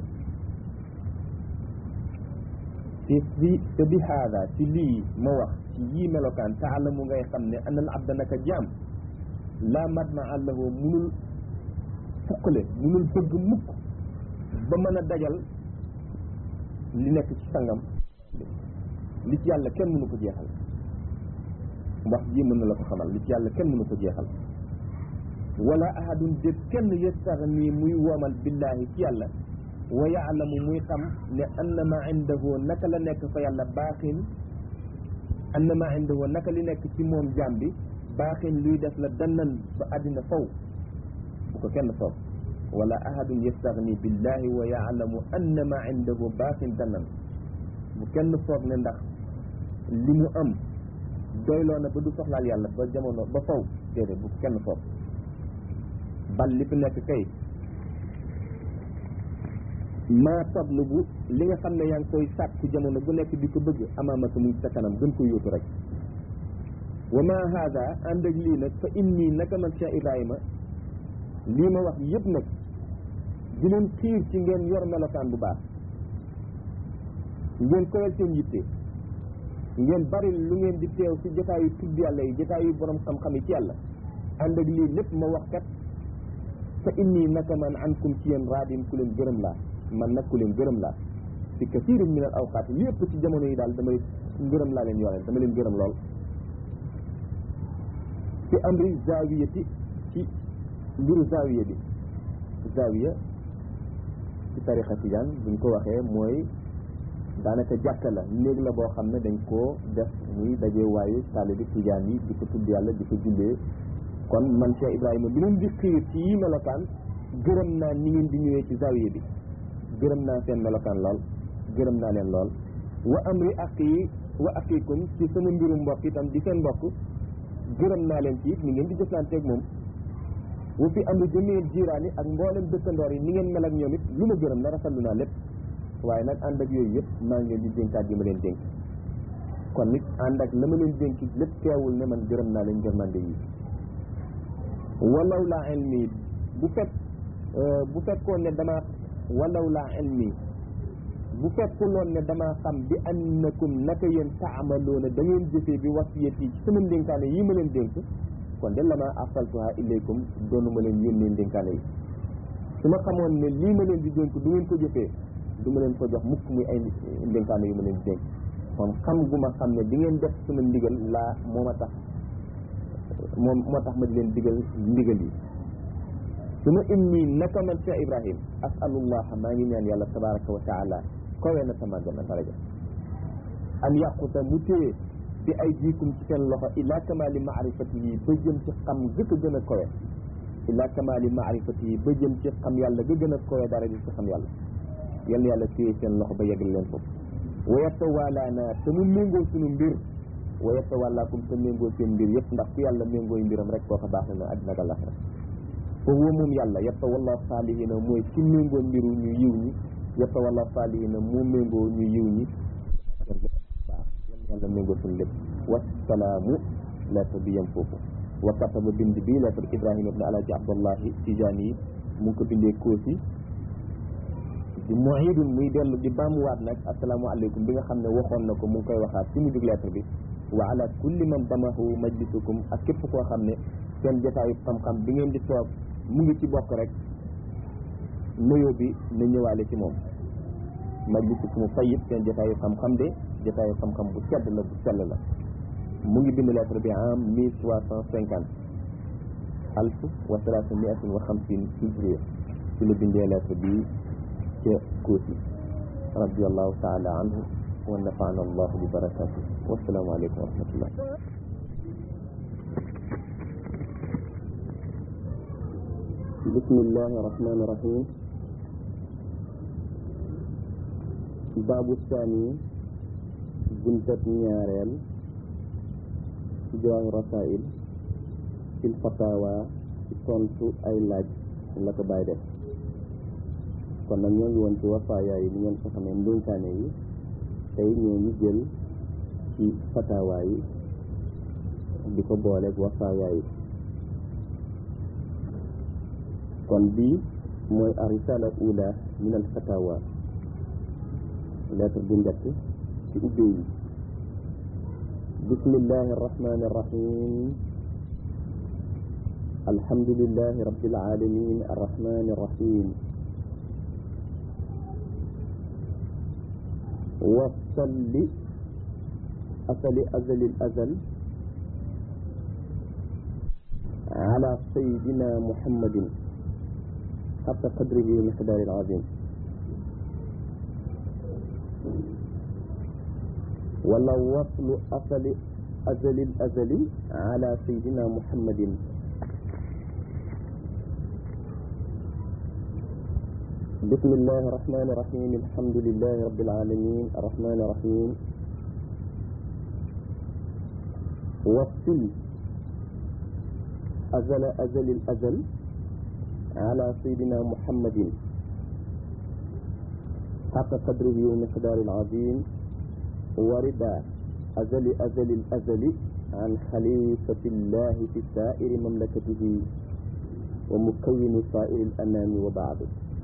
Speaker 1: te bi te bi haada ci lii ma wax ci yii melokaan taalamu ngay xam ne ana al abda naka jaam laa matmaa lahu munul fukkale munul bëgg mukk ba mën a dajal li nekk ci sangam li ci yàlla kenn mënu ko jeexal wax ji mën na la ko xamal li ci yàlla kenn mënu ko jeexal wala ahadun déet kenn yastaxni muy woomal billaahi ci yàlla wa yaalamu muy xam ne anna ma indahu naka la nekk fa yàlla baaxin anna ma indahu naka li nekk ci moom jaam bi baaxin luy def la dannan ba àddina faw bu ko kenn foog wala ahadun yastaxni billaahi wa yaalamu anna ma indahu baaxin dannan bu kenn foog ne ndax li mu am doyloo na ba du soxlaal yàlla ba jamono ba faw déedéet bu kenn foog bal li fi nekk kay maa tatlubu li nga xam ne yaa ngi koy sàkku jamono bu nekk di ko bëgg amaamaka mu ngi sa kanam gën ko yóotu rek wa ma haada ànd ak lii nag fa inni naka man Cheikh Ibrahima lii ma wax yëpp nag di leen xiir ci ngeen yor melokaan bu baax ngeen koyal seen yitte ngeen bari lu ngeen di teew ci jotaayu tudd yàlla yi jotaayu borom xam-xam yi ci yàlla ànd ak lii lépp ma wax kat fa inni naka man ankum ci yéen raadin ku leen gërëm laa man nag ku leen gërëm laa fi kasirin min al awqaat li ëpp ci jamono yi daal damay ngërëm laa leen yoreel dama leen gërëm lool ci amri zawiyati ci mbiru zawiya bi zawiya ci tarixa tijaan buñ ko waxee mooy daanaka jàkka la néeg la boo xam ne dañ koo def muy daje waayu taalibi tijaan yi di ko tudd yàlla di ko jullee kon man Cheikh Ibrahima bi leen di xiir ci yi melokaan gërëm naa ni ngeen di ñëwee ci zawiya bi gërëm naa seen melokaan lool gërëm naa leen lool wa amri ak yi wa aqikum ci sama mbiru mbokk itam di seen mbokk gërëm naa leen ci it ni ngeen di jëflanteeg moom wa fi amri jamii jiiraani ak mboolem dëkkandoor yi ni ngeen mel ak ñoom it lu ma gërëm la rafetlu naa lépp waaye nag ànd ak yooyu yëpp maa ngi leen di dénkaat yi ma leen dénk kon nit ànd ak la ma leen dénk lépp teewul ne man gërëm naa leen gërmande yi walaw laa ilmi bu fekk bu fekkoon ne dama walaw laa ilmi bu fekkuloon ne damaa xam bi annakum naka yéen taamaloona da ngeen jëfee bi wasiyat yi ci sama ndénkaane yi ma leen dénk kon de lama arsaltuha ilaykum doonu ma leen yónnee ndénkaane yi su ma xamoon ne lii ma leen di dénk du ngeen ko jëfee du ma leen ko jox mukk muy ay ndénkaane yu ma leen di dénk kon xam gu ma xam ne di ngeen def sama ndigal laa moo ma tax moom moo tax ma di leen digal ndigal yi su ma inni naka man Cheikh Ibrahim asalullah maa ngi ñaan yàlla tabaraka wa taala kowee na sama gën a daraja an yaquta mu téye bi ay jiikum ci seen loxo ila kamali maarifati yi ba jëm ci xam gëkk a gën a kowe ila kamali maarifati yi ba jëm ci xam yàlla ga gën a kowe daraja ci xam yàlla yal na yàlla téye seen loxo ba yeggal leen foofu wa yatawalaana te mu méngoo suñu mbir wa yatawalaakum te méngoo seen mbir yëpp ndax ku yàlla méngooy mbiram rek koo ko baax na àddina ak àllaxira foofu wa moom yàlla yatawalla saalihina mooy ci méngoo mbiru ñu yiw ñi yatawalla saalihina moo méngoo ñu yiw ñi baax yal na yàlla méngoo suñu lépp wasalaamu lettre bi yem foofu wa kataba bind bi lettre ibrahima ibne alaaji abdallahi tijaani yi mu ngi ko bindee koosi di muidun muy dellu di baamuwaat nag asalaamaaleykum bi nga xam ne waxoon na ko mu ngi koy waxaat ci mujjug lettre bi wa ala kulli man damahu majlisukum ak képp koo xam ne seen jotaayu xam-xam bi ngeen di toog mu ngi ci bokk rek nuyoo bi na ñëwaale ci moom majlisukum tayyib seen jotaayu xam-xam de jotaayu xam-xam bu sedd la bu sell la mu ngi bind lettre bi en mille trois cent cinquante alf wa salaasa miatin wa xamsin hijriya ci la bindee lettre bi ca Koosi radiallahu taala anhu wa nafaana allahu bi barakatuh wasalaamu aleykum wa rahmatullah bismillahi irrahmani irrahim baabu saani buntab ñaareel ci jawaahi rasail fil fatawa ci tontu ay laaj la ko bàyyi def kon nag ñoo ngi woon ci wafaaya yi ni ngeen ko xamee ndénkaane yi tey ñoo ngi jël ci fatawa yi di ko booleeg wafaaya yi kon bii mooy a risala ula min al fatawa lettre bu njëkk ci ubbee yi bismillahi arrahmani arrahim alhamdulillahi rabbil alamin arrahmani arrahim وصل أصل أزل الأزل على سيدنا محمد حق قدره ومقداره العظيم ولا وصل أصل أزل الأزل على سيدنا محمد بسم الله الرحمن الرحيم الحمد لله رب العالمين الرحمن الرحيم وصل أزل أزل الأزل على سيدنا محمد حق قدره ومقدار العظيم ورد أزل أزل الأزل عن خليفة الله في سائر مملكته ومكون سائر الأنام وبعد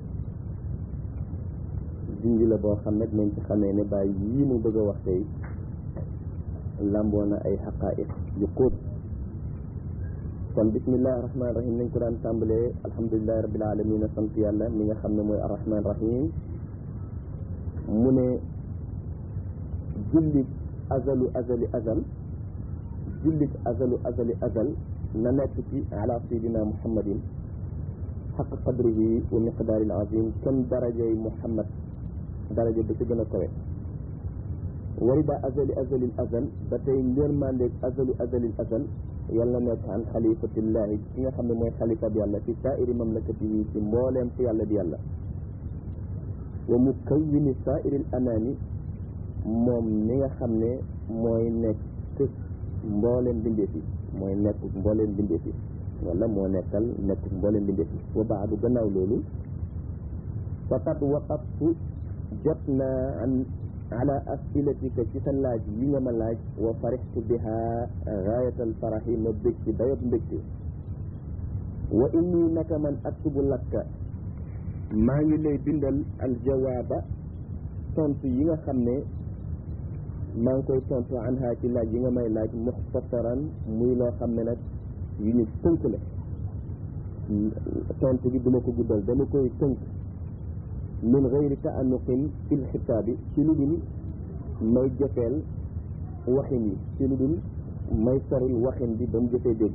Speaker 1: junj la boo xam nag nañ ci xamee ne bàyyi yii mu bëgg a wax tey lamboo na ay xaqaa'iq yu xóot kon bismillahi rahmaani rahim nañ ko daan tàmbalee alhamdulilahi rabbil alamin sant yàlla mi nga xam ne mooy arrahman rahim mu ne jullit azalu azali azal jullit azalu azali azal na nekk ci ala sayidina muhammadin xaq qadrihi wa miqdaari al azim kenn darajay muhammad daraja ba ci gën a kawe warida azali azalil azal ba tey ngërmandeeg azalu azalil azal yàlla na nekk an xalifatillahi ki nga xam ne mooy xalifa bi yàlla fi saairi mamlakatihi ci mbooleem fi yàlla di yàlla wa mukawwini saairil anaami moom mi nga xam ne mooy nekk mbooleem bindeef yi mooy nekk mbooleem bindeef yi wala moo nekkal nekk mbooleem bindeef yi wa baadu gannaaw loolu faqad waqaftu jot naa an ala asilatika ci sa laaj yi nga ma laaj wa farixtu biha gaayatal faraxi ma bég ci dayob mbégte wa inni naka man aktubu lakka maa ngi lay bindal aljawaaba tontu yi nga xam ne maa ngi koy tontu anha ci laaj yi nga may laaj muxtasaran muy loo xam ne nag yu ñu tënk la tontu bi duma ko guddal dama koy tënk min gayri taanuqin fil xitaabi ci lu dul may jëfeel waxin yi ci lu dul may soril waxin bi ba mu jëfee dégg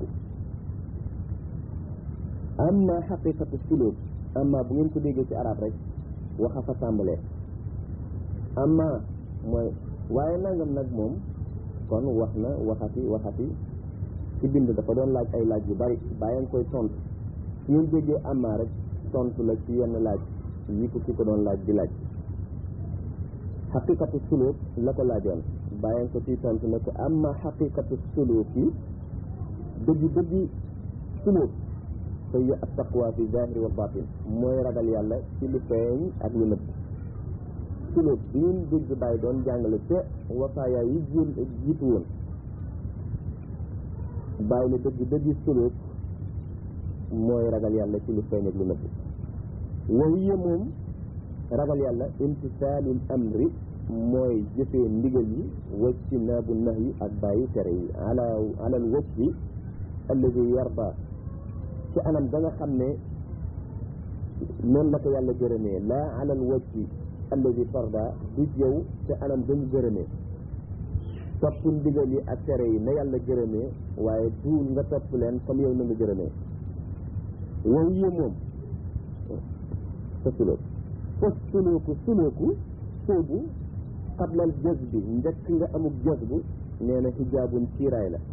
Speaker 1: amma xaqiqatu suluk amma bu ngeen ko déggee ci arab rek waxa fa tàmbalee amma mooy waaye nangam nag moom kon wax na waxati waxati ci bind dafa doon laaj ay laaj yu bari bàyyi nga koy tontu su ngeen déggee amma rek tontu la ci yenn laaj yi ko ki ko doon laaj di laaj xaqiqatu suluk la ko laajoon bàyyi nga ko ciy tontu ne ko amma xaqiqatu suluk yi dëgg dëgg suluk fa hiya attaqwa fi zahiri wa batin mooy ragal yàlla ci lu feeñ ak lu nëbb suluk bi ngeen dégg bàyyi doon jàngale ca wafaaya yi jén jiitu woon bàyyi ne dëgg dëgg suluk mooy ragal yàlla ci lu feeñ ak lu nëbb wa hiya moom ragal yàlla imtisaalul amri mooy jëfee ndigal yi wajtinaabu nahyi ak bàyyi tere yi ala alal wajhi alladi yarda ci anam da nga xam ne noonu la ko yàlla gërëmee laa alal wajhi alladi farda du yow ci anam dañu gërëmee topp ndigal yi ak tere yi na yàlla gërëmee waaye duul nga topp leen comme yow na nga gërëmee wa hiya moom sa sulóok fas sulóoku sulóoku sóobu xablal jës bi njëkk nga amuk jës bu nee na xijaabun ciiraay la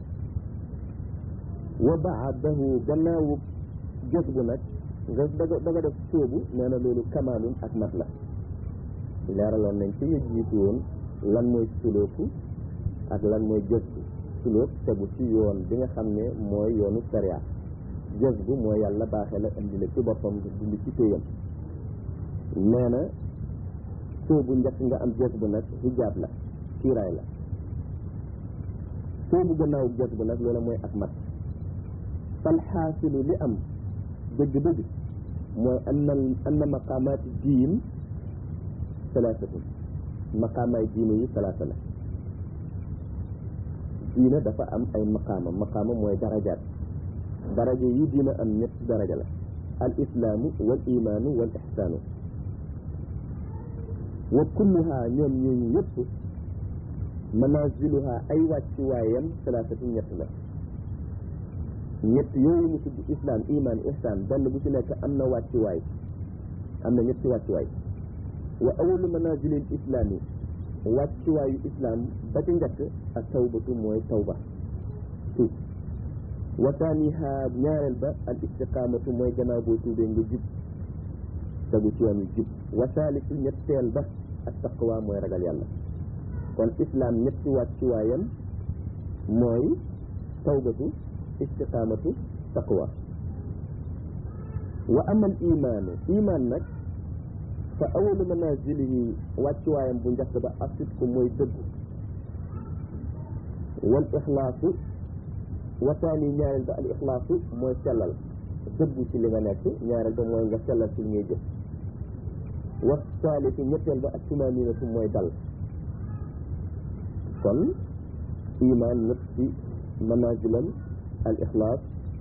Speaker 1: wa baadahu gannaawu jës bu nag nga daga da nga def sóobu nee na loolu kamaalun ak mat la leeraloon nañ ci yëg jiitu woon lan mooy sulóoku ak lan mooy jës bu sulóok tegu ci yoon bi nga xam ne mooy yoonu sariya jës bu mooy yàlla baaxee la indi la ci boppam dindi ci téyam nee na soobu njëkk nga am jës bu nag hijaab la kiiraay la soobu gannaaw jës bu nag loola mooy ak mat fal xaasilu li am dëgg-dëgg mooy anna anna maqaamaati diin salaasatun maqaamaay diine yi salaasa la diina dafa am ay maqaama maqaama mooy darajaat daraja yi diina am ñetti daraja la al islaamu wal imaanu wal ixsaanu wa kulluha ñoom ñooñu yëpp manaziluha ay wàccuwaayam salaasatu ñett la ñett yooyu mu tudd islam iman ihsan benn bu ci nekk am na wàccuwaay am na ñetti wàccuwaay wa awalu manazilil islam yi wàccuwaayu islam ba ci njëkk ak tawbatu mooy tawba tuub wa taaniha ñaareel ba al istiqaamatu mooy gannaaw boo tuubee nga jub tegu ci yoon wi jub wa saalisu ñetteel ba ak taqwa mooy ragal yàlla kon islam ñetti wàccuwaayam mooy tawbatu istiqaamatu taqwa wa amal imaanu iman nag fa awalu manazilihi wàccuwaayam bu njëkk ba asitku mooy dëggu wal ixlaasu wa taani ñaareel ba al ixlaasu mooy sellal dëggu ci li nga nekk ñaareel ba mooy nga sellal ci li ngay jëf wa saalisu ñetteel ba ak tumaninatu mooy dal kon iman nëpp ci manazilam al ixlaas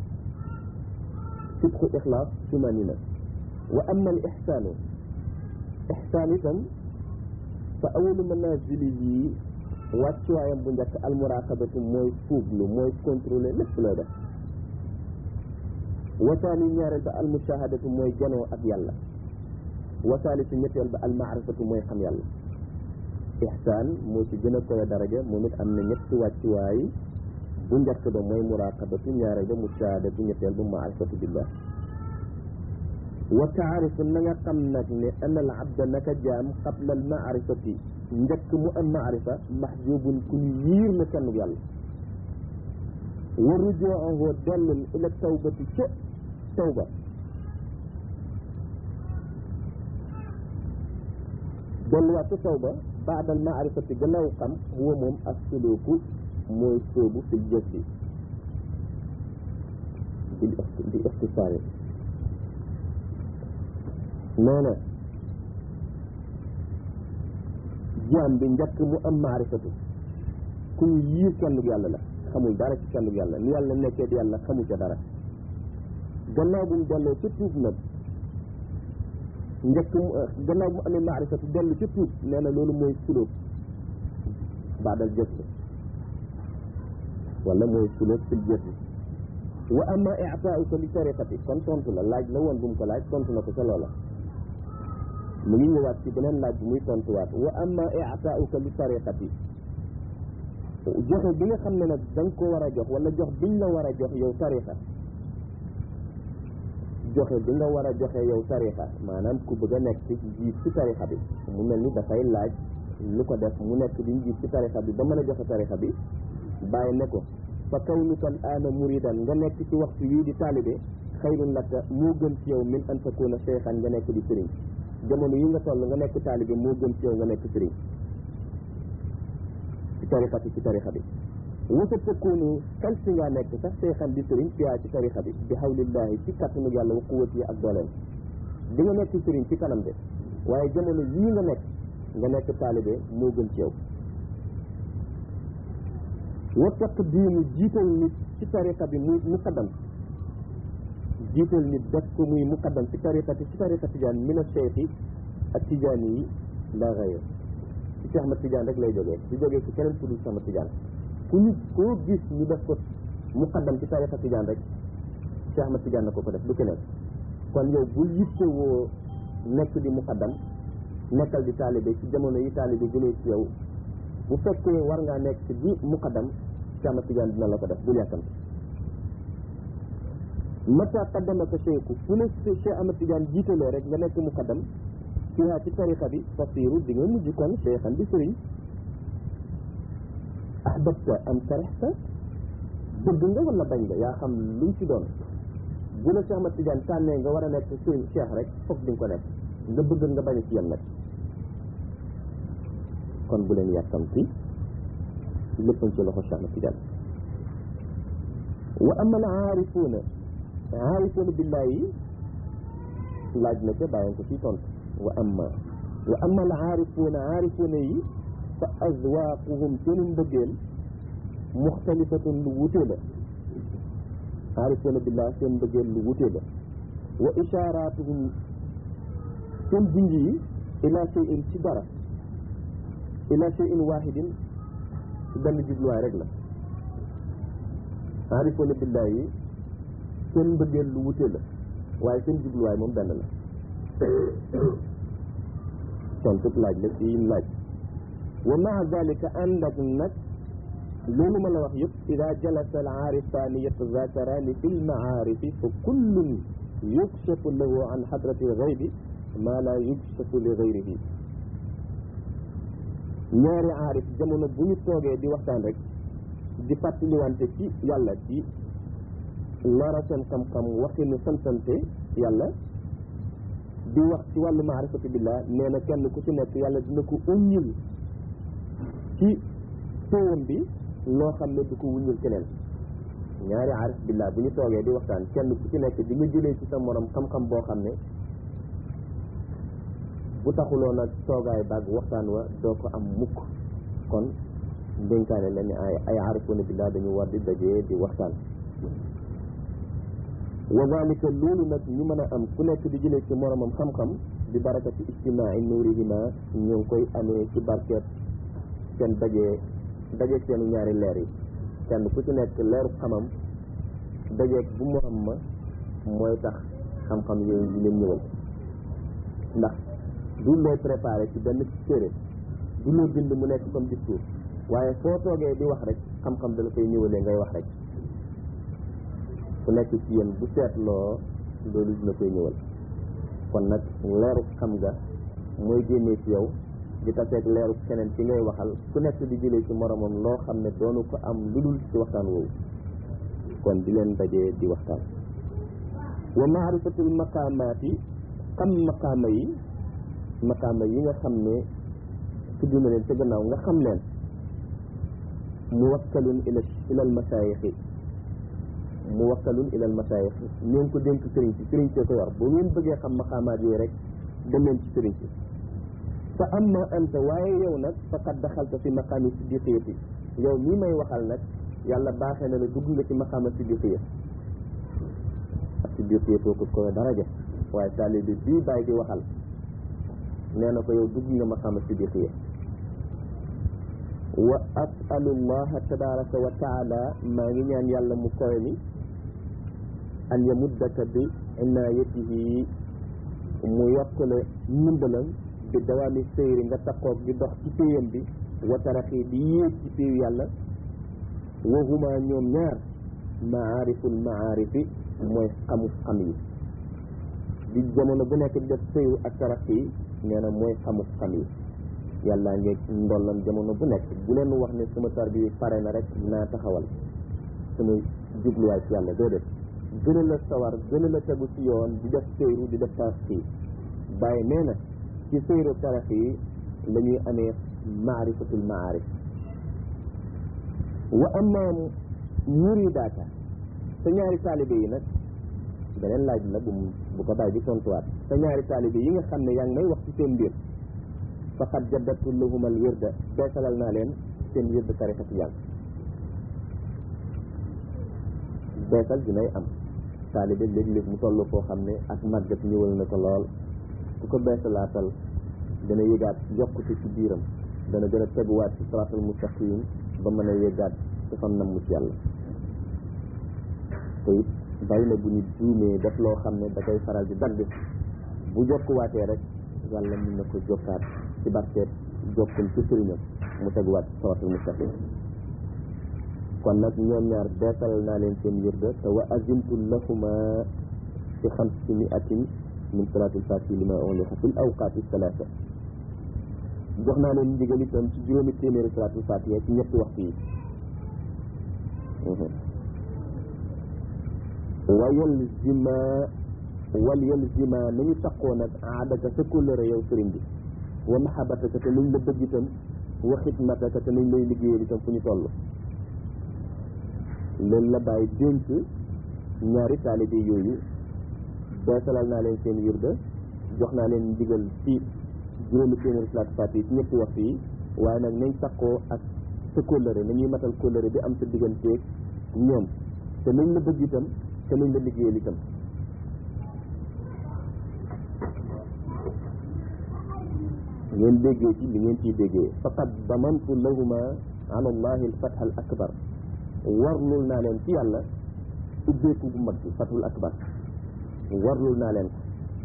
Speaker 1: sidqu ixlaas tumanina wa ama al ixsaanu ixsaan itam fa awalu manazilihi wàccuwaayam bu njëkk al muraqabatu mooy fuuglu mooy contrôler lépp loo def wasaani ñaareel ba al mushahadatu mooy janoo ak yàlla wasaalisu ñetteel ba al maarifatu mooy xam yàlla ixsaan moo ci gën a koy daraja moom it am na ñetti wàccuwaay bu njëkk ba mooy muraqabatu ñaareel ba mushahadatu ñetteel ba maarifatu billah wa taarifu na nga xam nag ne ana al abda naka jaam qabla al maarifati njëkk mu am maarifa mahjubun ku ñu yiir na kenn yàlla wa rujuuhu dellul ila tawbati ca tawba delluwaat ca tawba baadal maarifati gannaaw xam huwa moom as suluku mooy sóobu fil jëf bi bi ixtisaari nee na jaam bi njëkk mu am maarifatu ku yiir kenn yàlla la xamul dara ci kenn yàlla ni yàlla nekkee di yàlla xamu ca dara gannaaw bu mu delloo ca tuub nag njëkk mu gannaaw bu mu amee maarifatu dellu ca tuub nee na loolu mooy sulóob baadal jëf wala mooy sulóob fil jëf wa amma i'taa'uka li tariqati kon tontu la laaj la woon bu mu ko laaj tontu na ko ca loola mu ngi ñëwaat ci beneen laaj bi muy tontuwaat wa amma i'taa'uka li tariqati joxe bi nga xam ne nag da nga ko war a jox wala jox biñ la war a jox yow tariqa joxe bi nga war a joxe yow tariqa maanaam ku bëgg a nekk ci jiit ci tariqa bi mu mel ni dafay laaj lu ko def mu nekk di njiit ci tariqa bi ba mën a joxe tariqa bi bàyyi ne ko fa kawnuka al aana muridan nga nekk ci waxtu wii di taalibe xayrun laka moo gën ci yow min an takuna cheikhan nga nekk di sëriñ jamono yi nga toll nga nekk taalibe moo gën ci yow nga nekk sëriñ ci tariqa bi ci tariqa bi wasa takunu xel si ngaa nekk sax cheikhan di sëriñ fiyaa ci tariqa bi bi hawlillahi ci kattanu yàlla wa quwwati ak dooleem di nga nekk sëriñ ci kanam de waaye jamono yii nga nekk nga nekk taalibe moo gën ci yow wa taqdiimu jiital nit ci tariqa bi muy muqaddam jiital nit def ko muy muqaddam ci tariqati ci tariqa tijaan min a cheikhi ak tijaani yi la gayr ci Cheikh Ahmad Tijaan rek lay jógee di jógee ci keneen ku dul Cheikh Ahmad Tijaan ku ñu koo gis ñu def ko muqaddam ci tariqa tijaan rek Cheikh Ahmad Tijaan na ko ko def du keneen kon yow bul yitte woo nekk di muqaddam nekkal di taalibe ci jamono yi taalibe jëlee ci yow bu fekkee war ngaa nekk ci bi muqaddam Cheikh Ahmad Tijaan dina la ko def bul yàkkamti mata qaddamaka cheikhu fu ne Cheikh Ahmad Tijaan jiitalee rek nga nekk muqaddam fiha ci tariqa bi fasiru di nga mujj kon cheikhan di sëriñ ahbabta am karihta bëgg nga wala bañ nga yaa xam luñ ci doon bu la Cheikh Ahmad Tijaan tànnee nga war a nekk sëriñ cheikh rek foog di nga ko nekk nga bëgg nga bañ ci yem nag kon bu leen yàkkamti léppañ ci loxo Cheikh Ahmad Tijaan wa ama al aarifuuna aarifuuna billaahi laaj na ca bàyyi ko ci tontu wa amma wa amma al aarifuuna aarifuuna yi fa azwaaquhum seenu mbëggeel muxtalifatun lu wutee la aarifuuna billaahi seen mbëggeel lu wutee la wa ishaaraatuhum seen junj yi ila shay'in ci dara ila shay'in waahidin ci benn jubluwaay rek la aarifoona billaahi yi seen mbëggeel lu wute la waaye seen jubluwaay moom benn la tontub laaj la ci yim laaj wa maa dalika ànd ak nag loolu ma la wax yëpp ida jalasa al aarifaani yatazakaraani fi lmaarifi fa kullun yukshafu lahu an xadrati lgaybi maa laa yukshafu li gayrihi ñaari aarif jamono bu ñu toogee di waxtaan rek di fàttaliwante ci yàlla ci lora seen xam-xam waxinu santante yàlla di wax ci wàllu maarifatu billah nee na kenn ku ci nekk yàlla dina ko uññil ci téwam bi loo xam ne du ko wuññil keneen ñaari aarif billah bu ñu toogee di waxtaan kenn ku ci nekk di nga jëlee ci sa morom xam-xam boo xam ne bu taxuloon ak toogaay baag waxtaan wa doo ko am mukk kon ndénkaane la ni ay ay aarifoona billah dañu war di dajee di waxtaan wa dalika loolu nag ñu mën a am ku nekk di jëlee ci moromam xam-xam bi barakati ijtimaai nuurihima ñu ngi koy amee ci barkeet seen dajee dajee seenu ñaari leer yi kenn ku ci nekk leeru xamam dajeeg bu morom ma mooy tax xam-xam yooyu di leen ñëwal ndax du looy préparé ci benn téere du loo bind mu nekk comme discours waaye foo toogee di wax rek xam-xam dala koy ñëwalee ngay wax rek ku nekk ci yéen bu seetloo loolu dina koy ñëwal kon nag leeru xam nga mooy génnee ci yow di taseeg leeru keneen ci ngay waxal ku nekk di jëlee ci moromam loo xam ne doonu ko am lu dul ci waxtaan woowu kon di leen dajee di waxtaan wa maarifatul maqaamaati xam maqaama yi maqaama yi nga xam ne tudd na leen ca gannaaw nga xam leen muwakkalun ila ila al masaayixi muwakkalun ila al masaayixi ñu ngi ko dénk sëriñ si sëriñ see ko yor bu ngeen bëggee xam maqaamaat yooyu rek dem leen ci sëriñ si
Speaker 2: fa amma anta waaye yow nag faqad daxalta fi maqaami siddiqiyati yow mii may waxal nag yàlla baaxee na la dugg nga ci maqaama siddiqiya ak siddiqiya kooku ko daraja waaye taalibe bii bàyyi di waxal nee na ko yow dugg nga maqaama siddiqiya wa asalu llaha tabaraka wa taala maa ngi ñaan yàlla mu kowe mi an yamuddaka bi inaayatihi mu yokkale ndimbalam bi dawaami seyri nga takkoog di dox ci péyam bi wa taraxi di yéeg ci péyu yàlla wa huma ñoom ñaar maariful maarifi mooy xamu xam yi di jamono bu nekk di def sëyu ak taraxi nee na mooy xamu xam yi yàlla ngeeg ndollam jamono bu nekk bu leen wax ne sama tar bi pare na rek naa taxawal sama jubluwaay ci yàlla déedéet gën a la sawar gën a la tegu ci yoon di def sëyru di def tarax yi bàyyi nee na ci sëyru tarax yi la ñuy amee maarifatul maarif wa amma muridaaka sa ñaari taalibe yi nag beneen laaj la bu bu ko bàyyi di tontuwaat sa ñaari taalibe yi nga xam ne yaa ngi may wax ci seen mbir faqad jaddatu lahum al wirda beesalal naa leen seen wirda tarixa ci yàlla beesal dinay am taalibe léeg-léeg mu toll foo xam ne ak màggat ñëwal na ko lool ku ko beesalaatal dana yëgaat yokkute ci biiram dana gën a teguwaat ci siraatal mustaqim ba mën a yëgaat ci fan nam mu ci yàlla te it bari na bu ñu juumee def loo xam ne da koy faral di dagg bu jokkuwaatee rek yàlla mën na ko jokkaat ci barkeet jokkul ci sëriñam mu teguwaat ci siraatal mustaqim kon nag ñoom ñaar beesalal naa leen seen wirda te wa azimtu lahuma fi xamsi miatin min salaatil fatihi lima uliqa fil awqaati salaasa jox naa leen ndigal itam ci juróomi téeméeri salaatul fatiha ci ñetti waxtu yi wa yalzima wal yalzima nañu taqoo nag aadaka sa kóllëre yow sëriñ bi wa mahabataka te nañ la bëgg itam wa xidmataka te nañ lay liggéeyal itam fu ñu toll loolu la bàyyi dénk ñaari taalibe yooyu beesalal naa leen seen wirda jox naa leen ndigal ci juróomi téeméeri salaatu faatiha ci ñetti waxtu yi waaye nag nañ takkoo ak sa kóllëre nañuy matal kóllëre bi am sa digganteeg ñoom te nañ la bëgg itam te nañ la liggéeyal itam ngeen déggee ci li ngeen ciy déggee faqad damantu lahuma ala allahi alfatha al akbar warlul naa leen ci yàlla ubbeeku bu mag bi fathul akbar warlul naa leen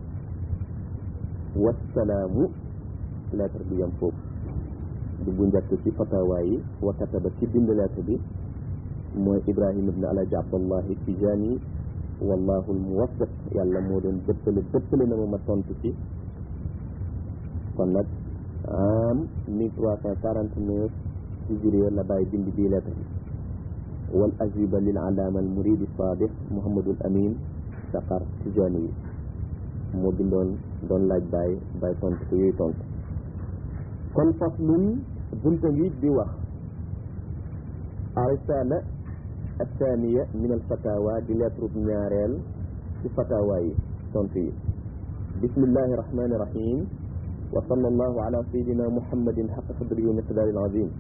Speaker 2: ko wassalaamu lettre bi yam foofu di bu njëkk ci fatawa yi wa kataba ci bind lettre bi mooy ibrahima ibne alaji abdallahi tijani wallahu almuwaffiq yàlla moo doon dëppale dëppale na ma ma tontu ci kon nag am mille trois cent quarante neuf hijriya la bàyyi bind bii lettre bi wal ajiba lil alaama al muridi sadiq muhammadul amin saqar tijani yi moo bindoon doon laaj baay baay tontu ko yooyu tontu kon faslun bunta ngi di wax arisala athaniya min al fatawa di lettre ñaareel ci fatawa yi tontu yi bismillahi rahmani rahim wa sallallahu ala sayidina muhammadin xaqa qadri wa miqdaari al azim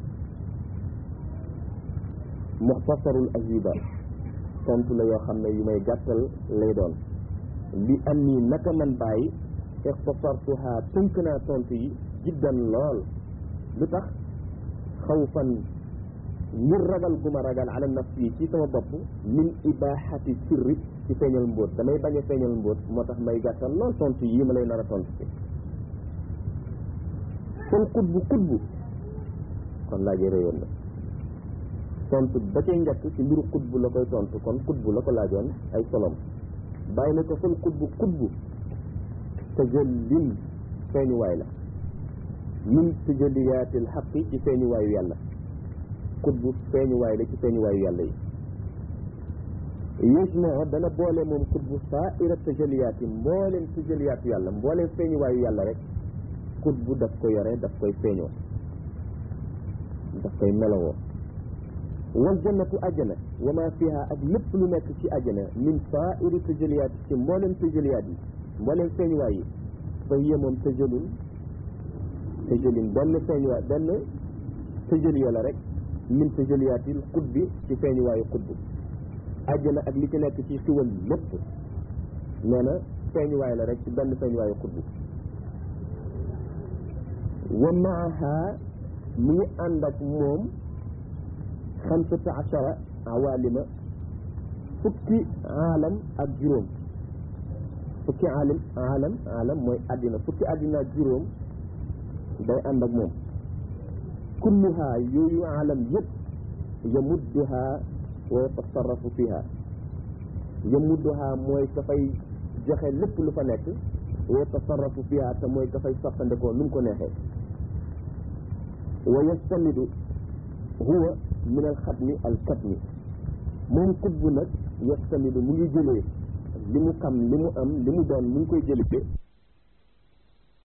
Speaker 2: muxtasarul ajiba tontu la yoo xam ne yu may gàttal lay doon li am nii naka man bàyyi ixtasartuha tënk naa tontu yi jiddan lool lu tax xawfan ngir ragal gu ma ragal ala nafsi ci sama bopp min ibahati sirri ci feeñal mbóot damay bañ a feeñal mbóot moo tax may gàttal lool tontu yi ma lay nar a tontu ci kon xutbu xutbu kon laajee réyoon na tontu ba cay njëkk ci mbiru xutbu la koy tontu kon xutbu la ko laajoon ay solom bàyyi na ko fal xutbu xutbu tajallin feeñuwaay la min tajalliyaatil xaqi ci feeñuwaayu yàlla xutbu feeñuwaay la ci feeñuwaayu yàlla yi yusmoo dana boole moom xutbu saa ira tajalliyaat yi mbooleem tajalliyaatu yàlla mbooleem feeñuwaayu yàlla rek xutbu daf ko yore daf koy feeñoo daf koy melowoo wal jannatu ajjana wa ma fiha ak lépp lu nekk ci ajjana min saairi tajaliyaat ci mboolem tajaliyaat yi mboolem feeñuwaay yi fa hiya moom tajalul tëjëlin benn feeñuwaay benn tëjëliya la rek min tëjëliyaatil xutbi ci feeñuwaayu xutbu àjjana ak li ci nekk ci xiwal lépp nee na feeñuwaay la rek ci benn feeñuwaayu xutbu wa maaha mu ngi ànd ak moom xamsata achara awalima fukki aalam ak juróom fukki aalim aalam aalam mooy àddina fukki àddina ak juróom day ànd ak moom kulluha yooyu aalam yëpp yamudduha wa yatasarrafu fiha yamudduha mooy dafay joxe lépp lu fa nekk wa yatasarrafu fiha te mooy dafay soxtandikoo nu mu ko neexee wa yastamidu huwa min alxatmi alkatmi moom xutbu nag yastamidu mu ngi jëlee li mu xam li mu am li mu doon mu ngi koy jëlee